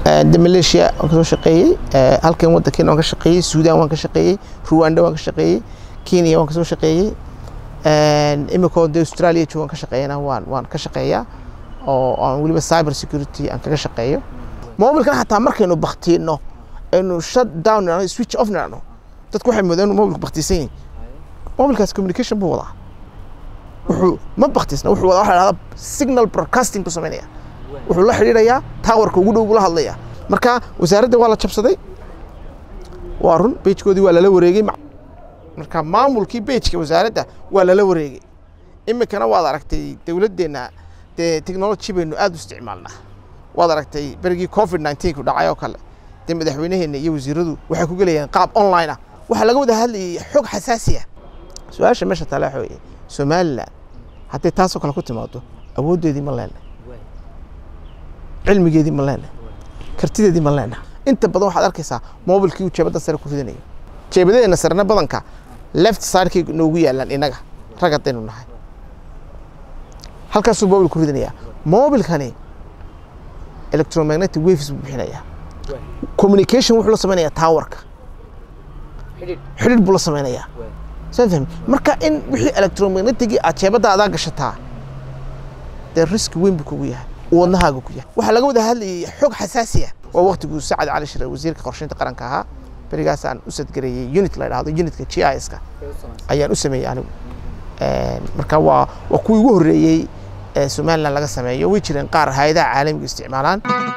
de malaysia waan kasoo shaqeeyey halkan waddankeena waan ka shaqeeyey suudaan waan ka shaqeeyey ruwanda waan ka shaqeeyey kenya waan kasoo shaqeeyey imikoo de australia joogan ka shaqeeyana waan waan ka shaqeeyaa oo aan weliba cyber security aan kaga shaqeeyo mobilkan xataa markaynu baktiino aynu shut down nidhahno switch off nidhahno dadku waxay moodeen inuu mobilku baktiisan yahay mobilkaas communication buu wadaa wuxuu ma baktiisna wuxuu wadaa waxa la dhahdaa signal broadcasting buu samaynaya wuxuu la xidhiidhayaa towerka ugu dhow buu la hadlayaa marka wasaaradda waa la jabsaday waa run bejkoodii waa lala wareegey marka maamulkii bejka wasaaradda waa lala wareegey iminkana waad aragtay dowladdeenna dee technology baynu aad u isticmaalnaa waad aragtay berigii covid nineteen ku dhacay oo kale dee madaxweynaheenna iyo wasiiradu waxay ku gelayeen qaab online ah waxaa laga wada hadlayay xog xasaasi ah su-aasha meesha taala waxa weeye somaliland hadday taasoo kale ku timaado awooddeedii ma leenahay cilmigeedii ma leenahay kartideedii ma leenahay inta badan waxaad arkaysaa mobilkii uu jeebadda sare ku ridanayo jeebadeena sarena badanka left sidekay noogu yaalaan innaga rag haddaynu nahay halkaasuu mobil ku ridanayaa mobilkani electromagnetic waves buu bixinayaa communication wuxuu la samaynayaa towerka xidhiidh buu la samaynayaa saan fahmi marka in wixii electromagnetigii aad jeebadda adaa gashataa dee riski weyn buu kugu yahay uu wadnahaaga ku yahay waxaa laga wada hadlayay xog xasaasi ah waa waqtiguu sacad cali shire wasiirka qorsheynta qaranka ahaa berigaasaan u sadgareeyey unit la dhahdo unitka g i s-ka ayaan u sameeyey anigu marka waa waa kuwii ugu horreeyey ee somaliland laga sameeyo way jireen qaar hay-adaha caalamiga isticmaalaan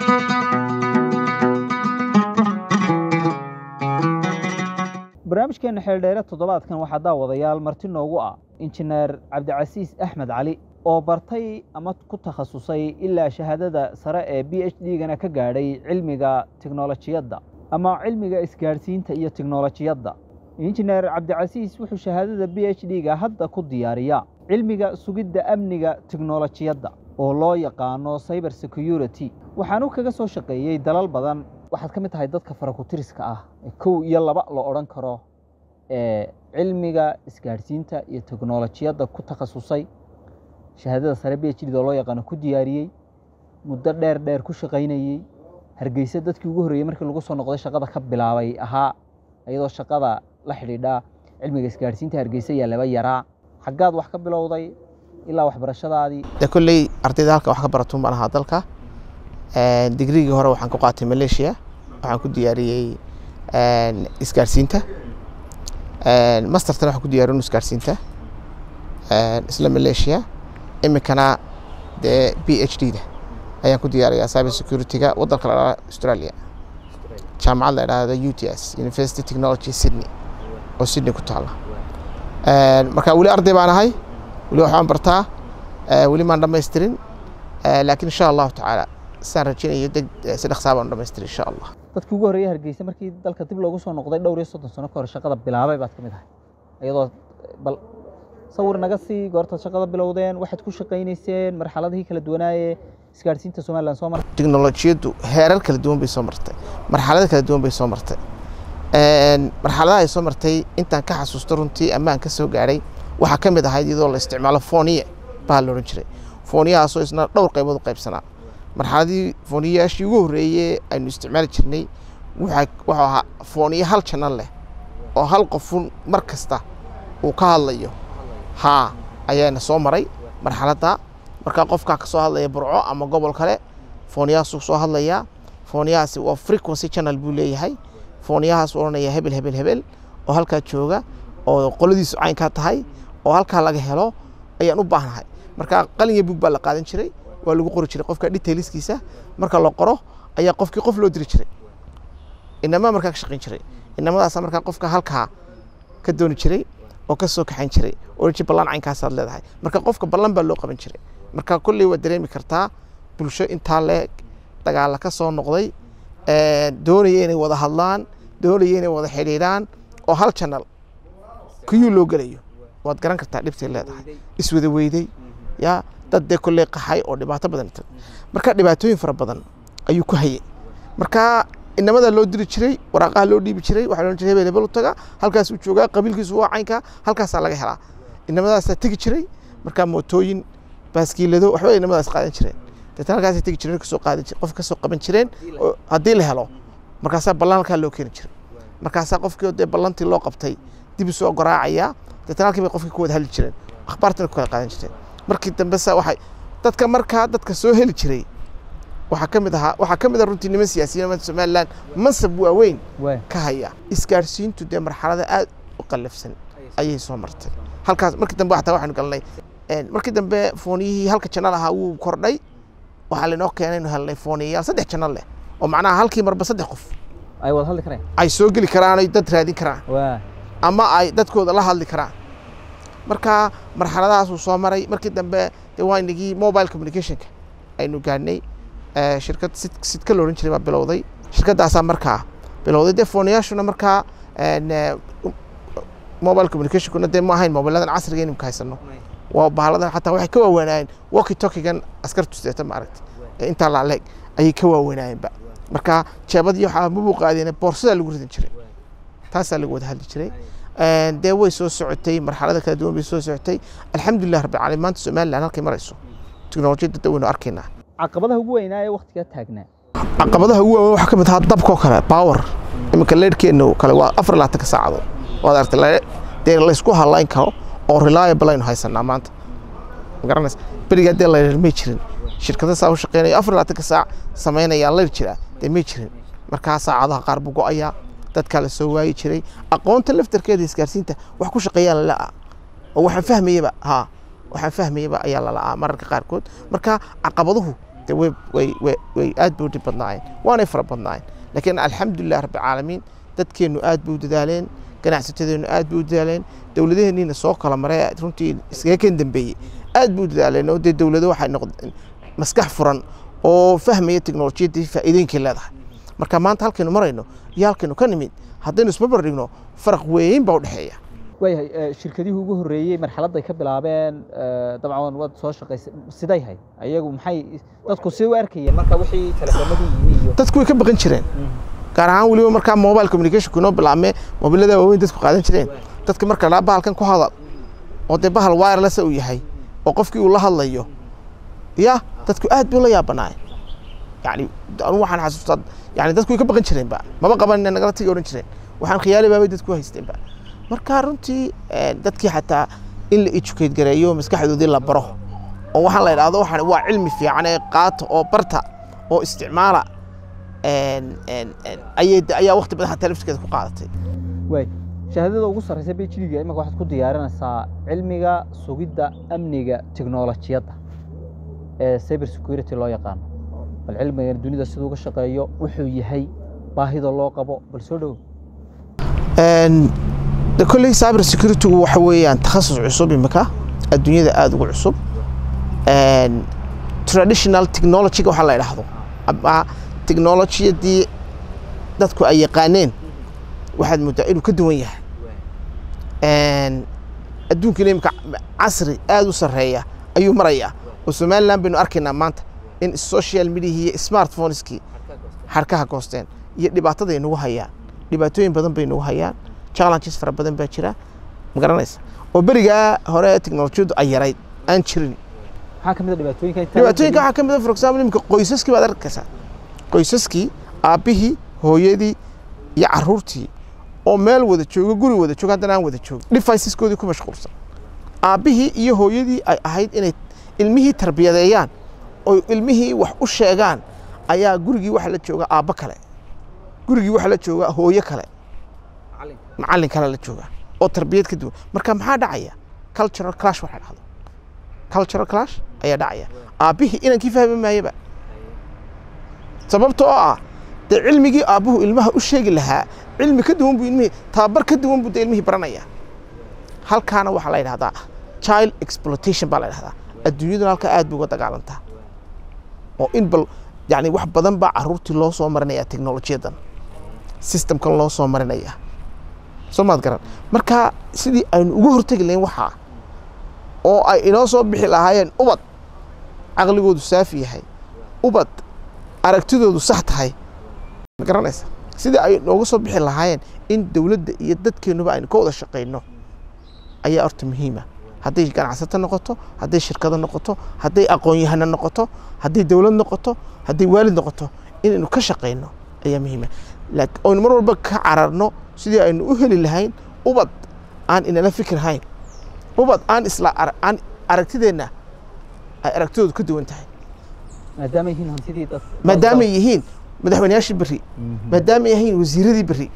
barnaamijkeena xeeldheere toddobaadkan waxaa daawadayaal marti noogu ah injineer cabdicasiis axmed cali oo bartay ama ku takhasusay ilaa shahaadada sare ee b h d-gana ka gaadhay cilmiga tiknolojiyadda ama cilmiga isgaadhsiinta iyo tiknolojiyadda injineer cabdicasiis wuxuu shahaadada b h d-ga hadda ku diyaariyaa cilmiga sugidda amniga tiknolojiyadda oo loo yaqaano cyber security waxaanu kaga soo shaqeeyey dalal badan waxaad ka mid tahay dadka farakutiriska ah ee kow iyo laba la odhan karo ee cilmiga isgaadhsiinta iyo teknolojiyadda ku takhasusay shahaadada sare b h d oo loo yaqaano ku diyaariyey muddo dheer dheer ku shaqaynayey hargeysa dadkii ugu horreeyey markii lagu soo noqday shaqada ka bilaabay ahaa iyadoo shaqada la xidhiidha cilmiga isgaadhsiinta hargeysa yaa laba yaraa xaggaad wax ka bilowday ilaa waxbarashadaadii dee kolley ardayda halka wax ka baratuun baan ahaa dalka digrigii hore waxaan ku qaatay malaysia waxaan ku diyaariyey isgaadhsiinta mastertana waxaan ku diyaariyin isgaadhsiinta isla malaysia iminkana dee b h d da ayaan ku diyaariyaa cyber security-ga waddanka la dhahdo australia jaamacad la dhahdo u t s university technology sydney oo sydney ku taalla marka weli arday baan ahay weli waxbaan bartaa weli maan dhamaystirin laakiin insha allahu tacaala sidaan rajeynayo deg si dhaqsaa baan dhamaystiri insha allah dadkii ugu horreeyey hargeysa markii dalka dib loogu soo noqday dhowr iyo soddon sano ka hor shaqada bilaabay baad ka mid ahay iyadoo bal sawir naga sii goortaad shaqada bilowdeen waxaad ku shaqaynayseen marxaladihii kala duwanaaye isgaadhsiinta somaliland soo martay teknolojiyaddu heerar kala duwan bay soo martay marxalado kala duwan bay soo martay marxaladaha ay soo martay intaan ka xasuusto runtii ammaan ka soo gaadhay waxaa ka mid ahayd iyadoo la isticmaalo fooniye baa la odhan jiray fooniyahaasoo isna dhowr qaybood u qaybsanaa marxaladii fooniyayaashii ugu horreeyey aynu isticmaali jirnay wuxuu ahaa fooniye hal janal leh oo hal qofun mar kasta uu ka hadlayo haa ayaana soo maray marxaladda markaa qofkaa ka soo hadlaya burco ama gobol kale fooniyahaasuu soo hadlayaa fooniyahaasi waa frequency channel buu leeyahay fooniyahaas odhanaya hebel hebel hebel oo halkaa jooga oo qoladiisu caynkaa tahay oo halkaa laga helo ayaan u baahnahay marka qalin iyo bug baa la qaadan jiray waa lagu qori jiray qofka detailskiisa marka la qoro ayaa qofkii qof loo diri jiray inamaa markaa ka shaqayn jiray inamadaasa markaa qofka halkaa ka dooni jiray oo ka soo kaxayn jiray oo ji ballan caynkaasaad leedahay marka qofka ballan baa loo qaban jiray marka kolley waad dareemi kartaa bulsho intaa leeg dagaalla ka soo noqday doonaya inay wada hadlaan doonaya inay wada xidhiidhaan oo hal janal kuyuu loo gelayo waad garan kartaa dhibtay leedahay iswada weyday ya dad dee kolley qaxay oo dhibaato badan marka dhibaatooyin fara badan ayuu ku hayay marka inamadaa loo diri jiray waraaqaha loo dhiibi jiray waxaa loodhan jiray hebel hebel u taga halkaas uu joogaa qabiilkiisu waa caynka halkaasaa laga helaa inamadaasaa tegi jiray marka mootooyin baaskiilado waxba inamadaas qaadan jireen deetana halkaasay tegi jireen kasoo qaadi qof kasoo qaban jireen haddii la helo markaasaa ballan halkaa loo keeni jiray markaasaa qofkii dee ballantii loo qabtay dib usoo garaacaya deetana halkii bay qofkii ku wada hadli jireen akhbaartana ku kala qaadan jireen markii dambe sa waxay dadka markaa dadka soo heli jiray waxaa ka mid ahaa waxaa ka mid ah runtii niman siyaasiyiin maanta somaliland mansab waaweyn ka haya isgaarsiintu dee marxalada aad u qallafsan ayay soo martay halkaas markii dambe xataa waxaynu galnay markii dambe fooniyihii halka janal ahaa wuu kordhay waxaa lainoo keenay inu helnay fooniyayaal saddex janal leh oo macnaha halkii marba saddex qof ay wada hadli kareen ay soo geli karaan ay dad raadin karaan waa ama ay dadkooda la hadli karaan marka marxaladahaasuu soo maray markii dambe dee waa inagii mobile communicationka aynu gaadhnay shirkad sid sidka la odhan jiray baa bilowday shirkaddaasaa markaa bilowday dee fooniyaashuna markaa mobile communicationkuna dee ma ahayn mobiladan casriga inimka haysano waa bahaladan xataa waxay ka waaweynaayeen walki tokigan askartu sideeta maaragta intaa laaleeg ayay ka waaweynaayeenba marka jeebadii waxaa mabuu qaadeen boorsadaa lagu ridan jiray taasaa lagu wada hadli jiray dee way soo socotay marxalada kala duwan bay soo socotay alxamdulilah rabbil caalamiin maanta somaliland halkay marayso teknolojiyadda da waynu arkaynaa caqabadaha ugu weynaa ee waktigaa taagnaa caqabadaha ugu waaweyn waxaa ka mid ahaa dabkoo kale power iminka leerhkeenna kale waa afar labaatanka saacadood waad aragtay dee laysku halayn karo oo reliable aynu haysanaa maanta magaranaysa berigaa dee layr may jirin shirkada saa u shaqeynaya afar labaatanka saac samaynayaan layr jiraa dee may jirin markaa saacadaha qaar buu go'ayaa dadkaa la soo waayi jiray aqoonta laftarkeeda isgaarsiinta wax ku shaqeeyaa lala'aa oo waxaan fahmayaba haa waxaan fahmayaba ayaa lala'aa mararka qaarkood marka caqabaduhu de way way way way aad bay u dhib badnaayeen waanay fara badnaayeen laakiin alxamdulilah rabbi caalamiin dadkeennu aad bay u dadaaleen ganacsatadeennu aad bay u dadaaleen dowladaheenniina soo kala maray runtii iskaga kan dambeeyey aad bay u dadaaleen oo dee dowlado waxay noqdeen maskax furan oo fahmaya teknolojiyaddii faa'iidooyinkay leedahay marka maanta halkaynu marayno iyo halkaynu ka nimid haddaynu isbarbar dhigno faraq weyn baa u dhexeeya waayahay shirkadihii ugu horreeyey marxaladday ka bilaabeen dabcan waad soo shaqaysay siday hay ayagu maxay dadku si u arkayeen marka wixii telefoonadii yimi iyo dadku way ka baqan jireen gaar ahaan weliba markaa mobile communicationku inoo bilaabmee mobilada waaweyn dadku qaadan jireen dadka marka laa bahalkan ku hadal oo dee bahal wireless uu yahay oo qofkii uu la hadlayo ya dadku aad buu la yaabanaayeen yani anu waxaan xasuustaa yani dadku way ka baqan jireenba maba qaban nagala tagi odhan jireen waxaan khiyaali baabay dadku haysteenba marka runtii dadkii xataa in la educate gareeyo maskaxdoodii la baro oo waxaan la idhaahdo waxaan waa cilmi fiican ee qaata oo barta oo isticmaala ayay ayaa waqti badan xataa laftirkeeda ku qaadatay waay shahaadada ugu sarreysa bhdiga imika waxaad ku diyaarinaysaa cilmiga sugidda amniga teknolojiyadda ee cyber security loo yaqaano bal cilmigan dunida siduu uga shaqeeyo wuxuu yahay baahida loo qabo bal soo dhowo de kolley cyber securitygu waxa weeyaan takhasus cusub imika adduunyada aada ugu cusub traditional technologyga waxaa la idhaahdo ama technologiyadii dadku ay yaqaaneen waxaad moodaa inuu ka duwan yahay adduunkina imika casri aada u sarreeya ayuu marayaa oo somaliland baynu arkaynaa maanta in social mediahii iyo smartphoneskii xarkaha goosteen iyo dhibaatada ay nagu hayaan dhibaatooyin badan bay nagu hayaan challenges fara badan baa jira ma garanaysa oo berigaa hore teknolojiyaddu ay yarayd aan jirin maxaa ka mid a dhibaatooyinka inta dhibaatooyinka waxaa ka mid a for example imika qoysaskii baad arkaysaa qoysaskii aabbihii hooyadii iyo caruurtii oo meel wada jooga guri wada jooga haddana aan wada joogin deviceskoodii ku mashquulsan aabbihii iyo hooyadii ay ahayd inay ilmihii tarbiyadeeyaan oo ilmihii wax u sheegaan ayaa gurigii waxa la jooga aabbo kale gurigii waxa la jooga hooyo kale macallin kale la jooga oo tarbiyad ka duwan marka maxaa dhacaya cultural clash waxaa dhacdo cultural clash ayaa dhacaya aabbihii inankii fahmi maayaba sababta oo ah dee cilmigii aabbuhu ilmaha u sheegi lahaa cilmi ka duwan buu ilmihii tababar ka duwan buu dee ilmihii baranaya halkaana waxaa la yidhahdaa child exploitation baa la yidhahdaa adduunyaduna halkaa aad bay uga dagaalantaa oo in bal yani wax badan baa caruurtii loo soo marinaya teknolojiyadan systemkan loo soo marinaya soo maad garan marka sidii aynu uga hortegi lahayn waxaa oo ay inoo soo bixi lahaayeen ubad caqligoodu saafi yahay ubad aragtidoodu sax tahay ma garanaysa sidii ay nooga soo bixi lahaayeen in dowladda iyo dadkeennuba aynu ka wada shaqayno ayaa horta muhiima hadday ganacsato noqoto hadday shirkado noqoto hadday aqoon-yahano noqoto hadday dowlad noqoto hadday waalid noqoto inaynu ka shaqayno ayaa muhiima laakiin oynu mar walba ka cararno sidii aynu u heli lahayn ubad aan inala fikir hayn ubad aan isla aan aragtideenna ay aragtidoodu ka duwan tahay maadaama yihiin hantidii dad maadaamay yihiin madaxweynayaashii berri maadaamay yihiin wasiiradii berri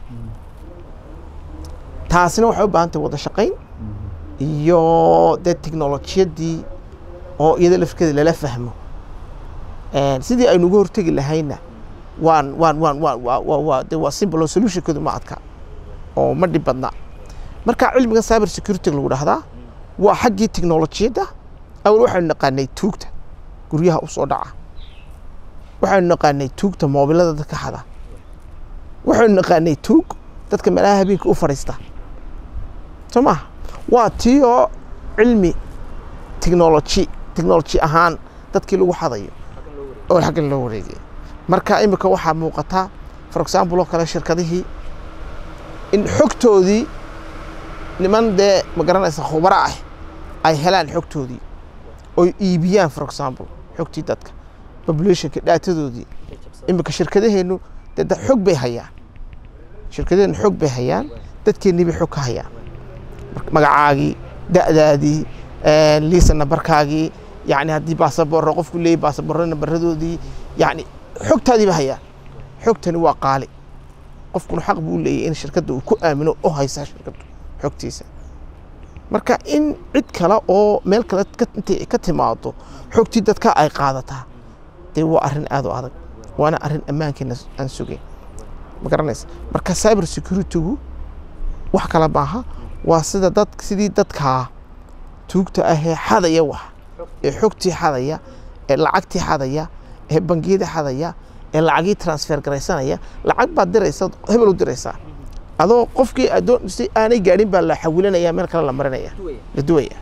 taasina waxay u baahan tahay wada shaqayn iyo dee teknolojiyadii oo iyada lafkeeda lala fahmo sidii aynu uga hortegi lahayna waan waan waan waan waa de waa simple oo solutionkoodu ma adka oo ma dhib badna marka cilmiga cyber security lagu dhahdaa waa xaggii teknolojiyadda awal waxaynu naqaanay tuugta guryaha u soo dhaca waxaynu naqaanay tuugta moobilada dadka xada waxaynu naqaanay tuug dadka meelaha habeenka u fadhiista soo maha waa tii oo cilmi technology technology ahaan dadkii lagu xadayo oo xaggan loo wareegay marka imika waxaa muuqataa for example oo kale shirkadihii in xogtoodii niman dee ma garanaysa khubaro ah ay helaan xogtoodii oy iibiyaan for example xogtii dadka populationka dhaatadoodii imika shirkadaheennu dee da xog bay hayaan shirkadaheennu xog bay hayaan dadkeennii bay xog ka hayaan magacaagii da'daadii liisa nambarkaagii yani haddii baasaboorro qofku leeyay baasaboorro nambaradoodii yani xogtaadii ba hayaan xogtani waa qaali qofkuna xaq buu leeyahy in shirkadda uu ku aamino oo haysaa shirkaddu xogtiisa marka in cid kale oo meel kale intay ka timaado xogtii dadka ay qaadataa dee waa arrin aad u adag waana arrin ammaankeena aan sugayn ma garanaysa marka cyber securitygu wax kale maaha waa sida dad sidii dadkaa tuugta ahee xadaya wax ee xogtii xadaya ee lacagtii xadaya ee bangiyada xadaya ee lacagii transfer garaysanaya lacag baad diraysa hebel u diraysaa adoo qofkii adoon si aanay gaadhin baa la xawilanaya meel kale la marinaya la duwaya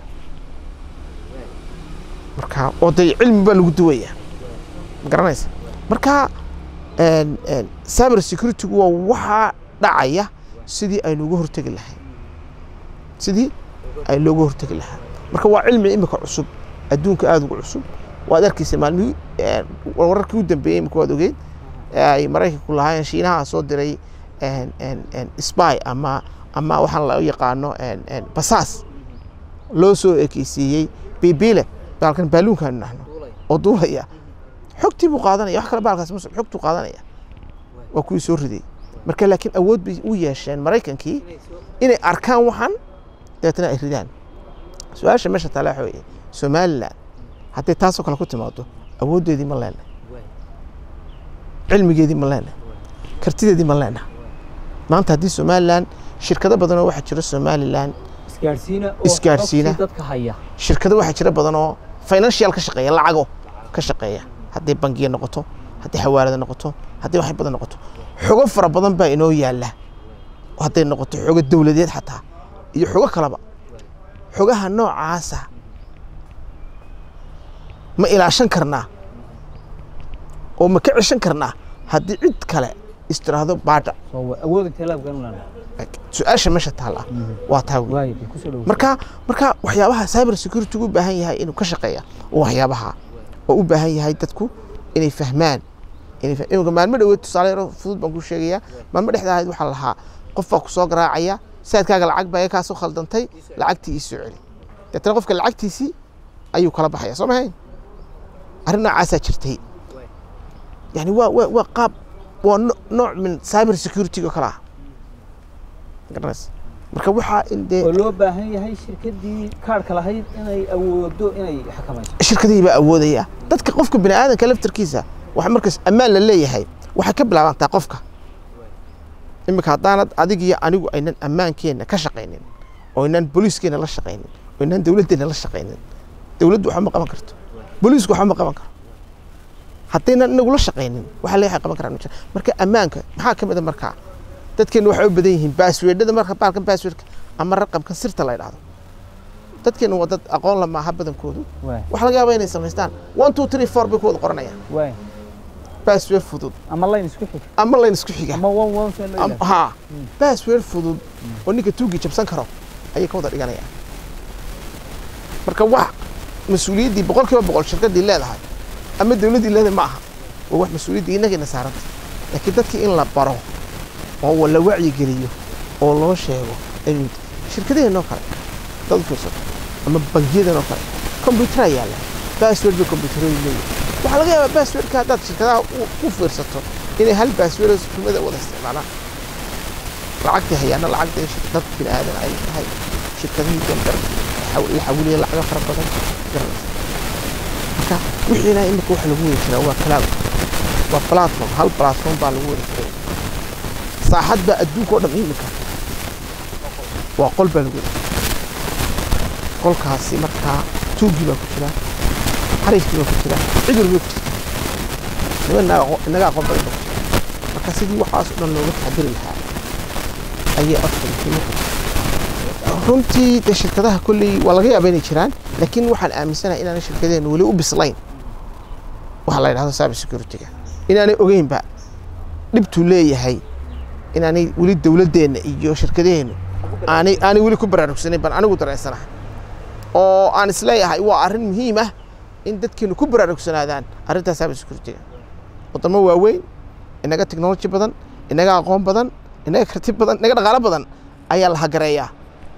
marka oo dee cilmi baa lagu duwaya ma garanaysa marka cyber securitygu waa waxaa dhacaya sidii aynu uga hortegi lahayn sidii ay looga hortegi lahaa marka waa cilmi imika cusub adduunka aada ugu cusub waad arkaysa maalmihii wararkii u dambeeyey imika waad ogeyd ay maraykanku lahaayeen shiinaha soo diray spy ama ama waxaan la yaqaano basaas loo soo ekeysiiyey biibile baalkan baaluunkaanu nahno oo duulaya xogtii buu qaadanaya wax kale baalkaas muslim xogtuu qaadanaya waa kuwii soo riday marka laakiin awood bay u yeesheen maraykankii inay arkaan waxan dabeetana ay ridaan su-aasha meesha taala waxa weeye somaliland hadday taasoo kale ku timaado awooddeedii ma leenahay cilmigeedii ma leenahay kartideedii ma leenahay maanta haddii somaliland shirkado badanoo waxaa jira somaliland isgaarsiina Isgaarsiina. dadka haya shirkado waxaa jira badanoo financial ka shaqeeya lacago ka shaqeeya hadday bangiya noqoto hadday xawaalada noqoto hadday wax badan noqoto xogo fara badan baa inoo yaalla hadday noqoto xogo dowladeed xataa iyo xogo kaleba xogaha noocaasa ma ilaashan karnaa oo ma ka ceshan karnaa haddii cid kale istiraahdo baadha soo awood intee laabkan u lana su-aasha meesha taalla waa taa wey waay ku soo dhawo marka marka waxyaabaha cyber security u baahan yahay inuu ka shaqeeya oo waxyaabaha oo u baahan yahay dadku inay fahmaan inay fah- iminka maalmo dhaweed tusaale yaro fudud baan ku sheegayaa maalmo dhexda ahayd waxaa lahaa qof baa ku soo garaacaya saadkaaga lacag baa kaa soo khaldantay lacagtii ii soo celi deetana qofka lacagtiisii ayuu kala baxaya soo mahayn arrin noocaasaa jirtay yani waa waa waa qaab waa no- nooc min cyber security oo kale ah garanaysa marka waxaa in dee oo loo baahan yahay shirkadii kaarhka lahayd inay awoodo inay xakamayso shirkadihii baa awoodaya dadka qofka bini aadanka laftarkiisa waxa markaas ammaan la leeyahay waxay ka bilaabantaa qofka iminka haddaanad adig iyo anigu aynan ammaankeenna ka shaqaynin oo aynan booliiskeena la shaqaynin oo aynan dowladdeena la shaqaynin dowladdu waxba ma qaban karto booliisku waxba ma qaban karo haddaynan inagu la shaqaynin waxa le waxay qaban karaan ma jira marka ammaanka maxaa ka mid a markaa dadkeena waxay u badan yihiin baasweedhada marka baalkan baasweedka ama raqamkan sirta la yidhaahdo dadkeena waa dad aqoon la maaha badankoodu waay waxaa laga yaabaa inay samaystaan one two three four bay ku wada qoranayaan waay baasweer fudud ama layn isku xig ama layn isku xiga ama one one soo loo Am- haa baasweer fudud oo ninka tuugii jabsan karo ayay ka wada dhiganayaan marka wax mas-uuliyaddii boqol kiiba boqol shirkaddii leedahay ama dowladdii leedahay ma aha waa wax mas-uuliyaddii innagayna saaranta laakiin dadkii in la baro oo la wacyigeliyo oo loo sheego shirkadaheenoo kale dad fiirsato ama bangiyadeenoo kale combyutera yaalla bassword bay combyuteradu leeyihin waxaa laga yaabaa basswordka haddaad shirkadaha u fiirsato inay hal bassword kumada wada isticmaalaan lacagtii hayaana lacagta dad bini aadan ay tahay shirkadihii dambar la xawiliya lacaga fara badan garanaysa marka wixiina imika waxa lagu wada jiraa waa cloud waa platform hal platform baa lagu wada jiray saaxad baa adduunka oo dhan imika waa qol baa lagu wada qolkaasi markaa tuugii baa ku jira xariifkii baa ku jira cid walba ku jirta inaga aqoon badan baa ku jira marka sidii waxaas o dhan looga taxadiri lahaa ayay afka muhiim runtii de shirkadaha kolley waa laga yaaba inay jiraan laakiin waxaan aaminsanahay inaanay shirkadeenu weli u bislayn waxa la yidhahdo cyber security-ga inaanay ogeynba dhibtuu leeyahay inaanay weli dowladdeenna iyo shirkadaheennu aanay aanay weli ku baraarugsanayn baan anigu dareensanahay oo aan isleeyahay waa arrin muhiim ah in dadkeenu ku baraarugsanaadaan arrintaa cyber security-ga waddamo waaweyn inaga technology badan inaga aqoon badan inaga karti badan inaga dhaqaalo badan ayaa la hagareeyaa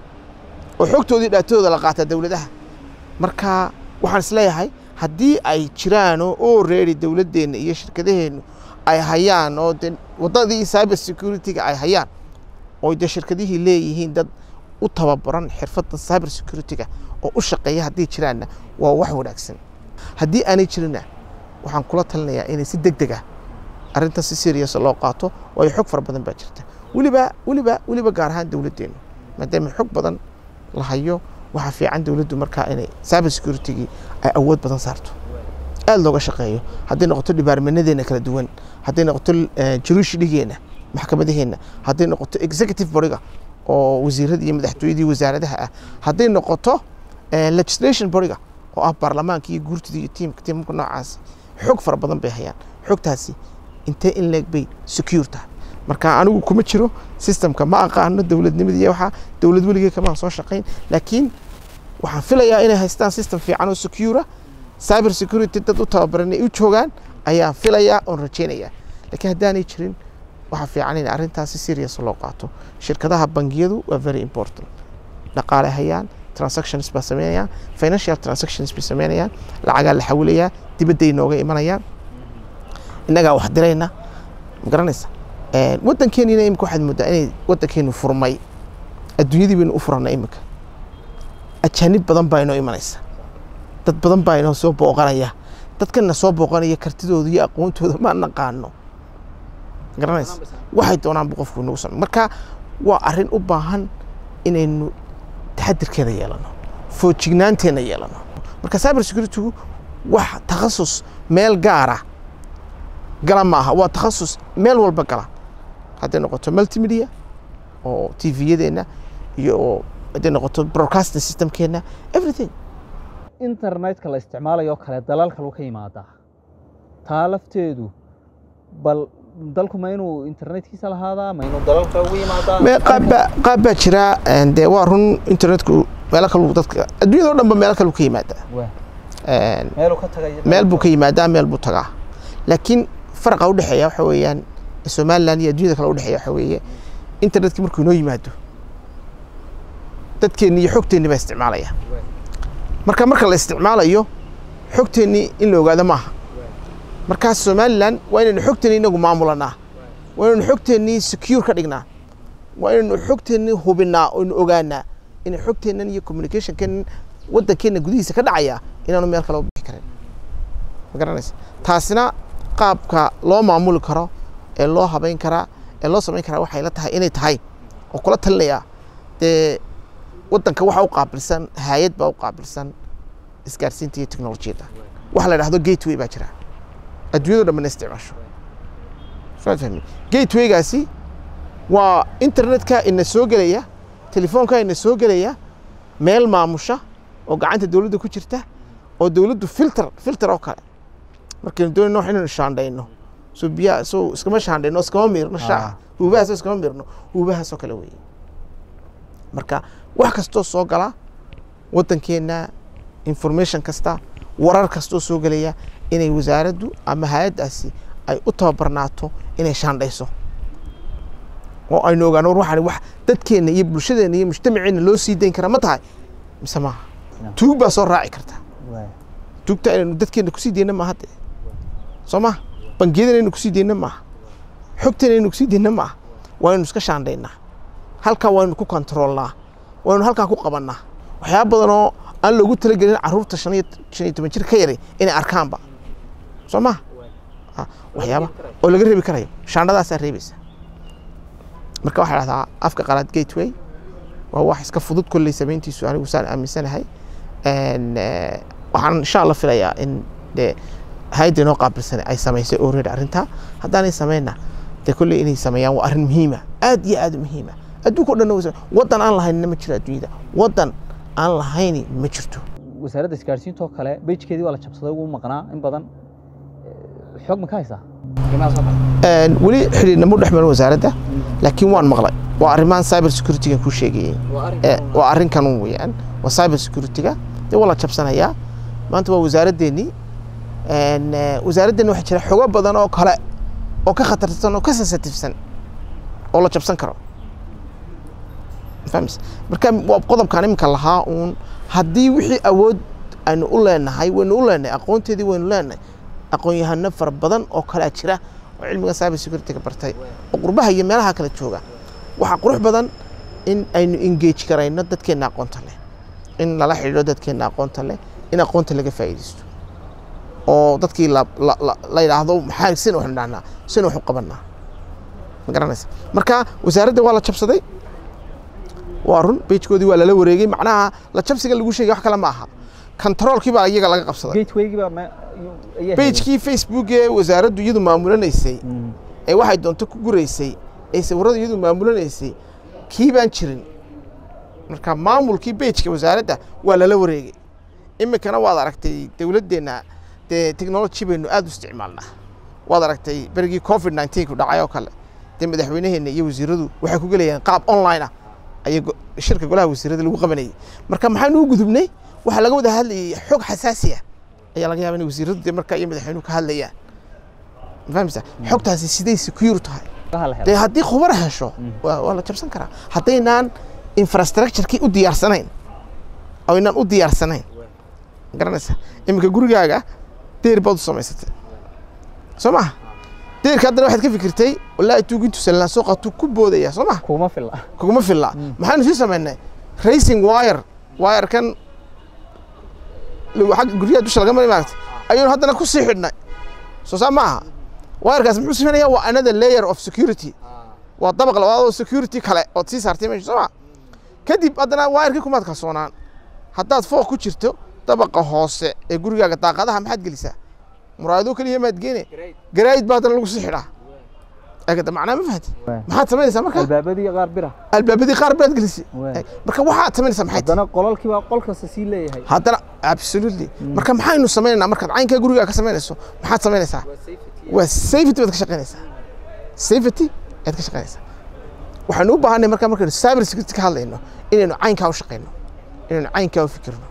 oo xogtoodii dhaatadooda la qaataa dowladaha marka waxaan isleeyahay haddii ay jiraan oo already dowladdeenna iyo shirkadaheennu ay hayaan oo de waddadii cyber security-ga ay hayaan oo de shirkadihii leeyihiin dad u tababaran xirfadda cyber security-ga oo u shaqeeya haddii jiraanna waa wax wanaagsan haddii aanay jirinna waxaan kula talinayaa inay si deg deg ah arrintan si serious loo qaato waayo xog fara badan baa jirta weliba weliba weliba gaar ahaan dowladdeennu maadaama xog badan la hayo waxaa fiican dowladdu markaa inay cyber security-gii ay awood badan saarto aada looga shaqeeyo hadday noqoto dhibaarmanadeenna kala duwan hadday noqoto jurushidhigeenna maxkamadaheenna hadday noqoto executive boriga oo wasiiradii iyo madaxtooyadii wasaaradaha ah hadday noqoto legislation boriga oo ah baarlamaanka iyo guurtida iyo tiimka tiimka noocaas xog fara badan bay hayaan xogtaasi intee in leeg bay secure tahay marka anigu kuma jiro systemka ma aqaano dowladnimadii waxaa dowlad weligee kamaan soo shaqayn laakiin waxaan filayaa inay haystaan system fiican oo secura cyber security dad u tababaran ay u joogaan ayaan filayaa oon rajaynayaa laakiin haddaanay jirin waxaa fiican in arrintaasi serious loo qaato shirkadaha bangiyadu waa very important dhaqaale hayaan transactions baa sameynayaan financial transactions bay sameynayaan lacagaa la xawilayaa dibadday nooga imanayaan innagaa wax dirayna ma garanaysa waddankeenina imika waxaad moodaa inay waddankeenu furmay adduunyadii baynu u furana imika ajaanib badan baa inoo imanaysa dad badan baa inoo soo booqanaya dadkana soo booqanaya kartidooda iyo aqoontooda ma naqaano garanaysa waxay doonaanbu qofku nagu samey marka waa arrin u baahan inaynu taxadirkeeda yeelano foojignaanteenna yeelano marka cyber security-gu wax takhasus meel gaara gala ma aha waa takhasus meel walba gala hadday noqoto multimedia oo t v-yadeenna iyo hadday noqoto broadcasting systemkeenna everything internetka la isticmaalayo kale dalal kalu ka yimaadaa taa lafteedu bal dalku ma inuu internetkiisa lahaadaa ma inuu dalal kale ugu yimaadaa qaab baa jira dee waa run internetku meelo kalu dadka adduunyada o dhan ba meelo kalu ka yimaadaa meeluu ka tagay meel buu ka yimaadaa meel buu tagaa laakiin faraqa udhexeeya waxa weeyaan somaliland iyo adduunyada kale udhexeeya waxa weeye internetkii markuu inoo yimaado dadkeenni iyo xogteenni baa isticmaalaya marka marka la isticmaalayo xogteennii in la ogaado maaha markaas somaliland waa inaynu xogteenni inagu maamulanaa waa inaynu xogteennii secure ka dhignaa waa inaynu xogteennii hubinaa oynu ogaanaa inay xogteennan iyo communicationkeennan waddankeenna gudihiisa ka dhacaya inaanu meel kale u bixi karin ma garanaysa taasina qaabka loo maamuli karo ee loo habayn karaa ee loo samayn karaa waxay la tahay inay tahay oo kula talinayaa dee waddanka waxa u qaabilsan hay-ad baa u qaabilsan isgaarsiinta iyo teknolojiyadda waxa la dhahdo gateway baa jira adduunyado dhan bana isticmaasho soo fahmi gatewaygaasi waa internetka ina soo gelaya telefoonka ina soo gelaya meel maamusha oo gacanta dowladda ku jirta oo dowladdu filter filter oo kale markaynu doonayno wax inaynu shaandhayno soo biyaha soo iskama shaandhayno iskama miirno shaaca huubahaasoo iskama miirno huubahaasoo kale weeye marka wax kastoo soo gala waddankeenna information kasta warar kastoo soo gelaya inay wasaaraddu ama hay-addaasi ay u tababarnaato inay shaandhayso oo aynu ogaano war waxaan wax dadkeenna iyo bulshadeenna iyo mujtamaceenna loo sii dayn karaa ma tahay mise maaha tuug baa soo raaci karta tuugta inaynu dadkeenna kusii deyna maaha de soo maha bangiyada inaynu kusii deyna maaha xogteena inaynu kusii deyna maaha waaynu iska shaandhaynaa halkaa waynu ku kontroolnaa waynu halkaa ku qabannaa waxyaaba badan oo aan loogu talagelin carruurta shan iyo shan iyo toban jir ka yaray inay arkaanba soo maha waxyaaba oo laga reebi karayo shaandhadaasaa reebaysa marka waxaa dhahdaa afka qalaad gateway waa wax iska fudud kolley samayntiisu anigu saan aaminsanahay waxaan insha allah filayaa in dee hay-adda inoo qaabilsan ay samaysay already arrintaa haddaanay samayna dee kolley inay sameeyaan waa arrin muhiima aad iyo aad u muhiima adduunka o dhan waddan aan lahaynina ma jiro adduunyada waddan aan lahayni ma jirto wasaaradda isgaadhsiinta oo kale bejkeedii waa la jabsaday ugu maqnaa in badan xoog ma ka haysaa weli xidhiidhnamo dhex marin wasaaradda laakiin waan maqlay waa arrimahan cyber security-ga ku sheegayay waa arrinkan weeyaan waa cyber security-ga dee waa la jabsanayaa maanta waa wasaaraddeenii wasaaraddeeni waxaa jira xogo badan oo kale oo ka khatarsan oo ka sensitifsan oo la jabsan karo fahmis marka waa qodobkan iminka lahaa uun haddii wixii awood aynu u leenahay waynu u leenahay aqoonteedii waynu leenahay aqoon-yahano fara badan oo kalea jira oo cilmiga cyber security-ga bartay oo qurbaha iyo meelaha kale jooga waxaa qurux badan in aynu engage garayno dadkeenna aqoonta leh in lala xidhiidho dadkeenna aqoonta leh in aqoonta laga faa'iidaysto oo dadkii la yidhaahdo maxaa sin waxnu dhahnaa sin waxu qabanaa ma garanaysa marka wasaaradda waa la jabsaday waa run bejkoodii waa lala wareegay macnaha la jabsiga lagu sheegay wax kale ma aha controolkii baa iyaga laga qabsaday bejkii facebook ee wasaaraddu iyadu maamulanaysay ee waxay doonto ku guraysay ee sawirada iyadu maamulanaysay kii baan jirin marka maamulkii bejka wasaaradda waa lala wareegay iminkana waad aragtay dowladdeenna dee technology baynu aad u isticmaalnaa waad aragtay berigii covid nineteen ku dhacay oo kale dee madaxweynaheenna iyo wasiiradu waxay ku gelayaan qaab online ah ayay shirka golaha wasiirada lagu qabanayay marka maxaynu u gudubnay waxaa laga wada hadlayay xog xasaasi ah ayaa laga yaaba in wasiiradu dee marka iyo madaxweynuhu ka hadlayaan ma fahmaysa xogtaasi siday secure tahay dee haddii khubar hesho waa la jabsan karaa haddaynaan infrastructure-kii u diyaarsanayn oo inaan u diyaarsanayn garanaysa iminka gurigaaga deer baad u samaysatay soo maha deerka haddana waxaad ka fikirtay wallaahi tuugintu sallaan soo qaatuu ku boodaya soo maha kuma filla kuguma filla maxaanu sii samaynay racing wire wirekan agga guryaha dusha laga mari maaragtay ayaynu haddana ku sii xidhnay soo saa ma aha wirekaas muxuu sameynaya waa another layer of security waa dabaq labaad oo security kale ood sii saartay meesha soo ma kadib haddana wirekii kumaad kalsoonaan haddaad fooq ku jirto dabaqa hoose ee gurigaaga daaqadaha maxaad gelisaa muraayado keliya maad geene garaayid baa haddana lagu sii xidhaa agada macnaa ma fahanti maxaad samaynaysaa marka albaabadii qaar bira albaabadii qaar baad gelisay marka waxaad samaynaysaa maxay haddana qolalkii baa qol kasta sii leeyahay haddana absolutely marka maxaynu samaynaynaa markaad caynkaa gurigaa ka samaynayso maxaad samaynaysaa waa safety baad ka shaqaynaysaa safety ayaad ka shaqaynaysaa waxaanu u baahanay marka markaynu cyber security ka hadlayno inaynu caynkaa u shaqayno inaynu caynkaa u fikirno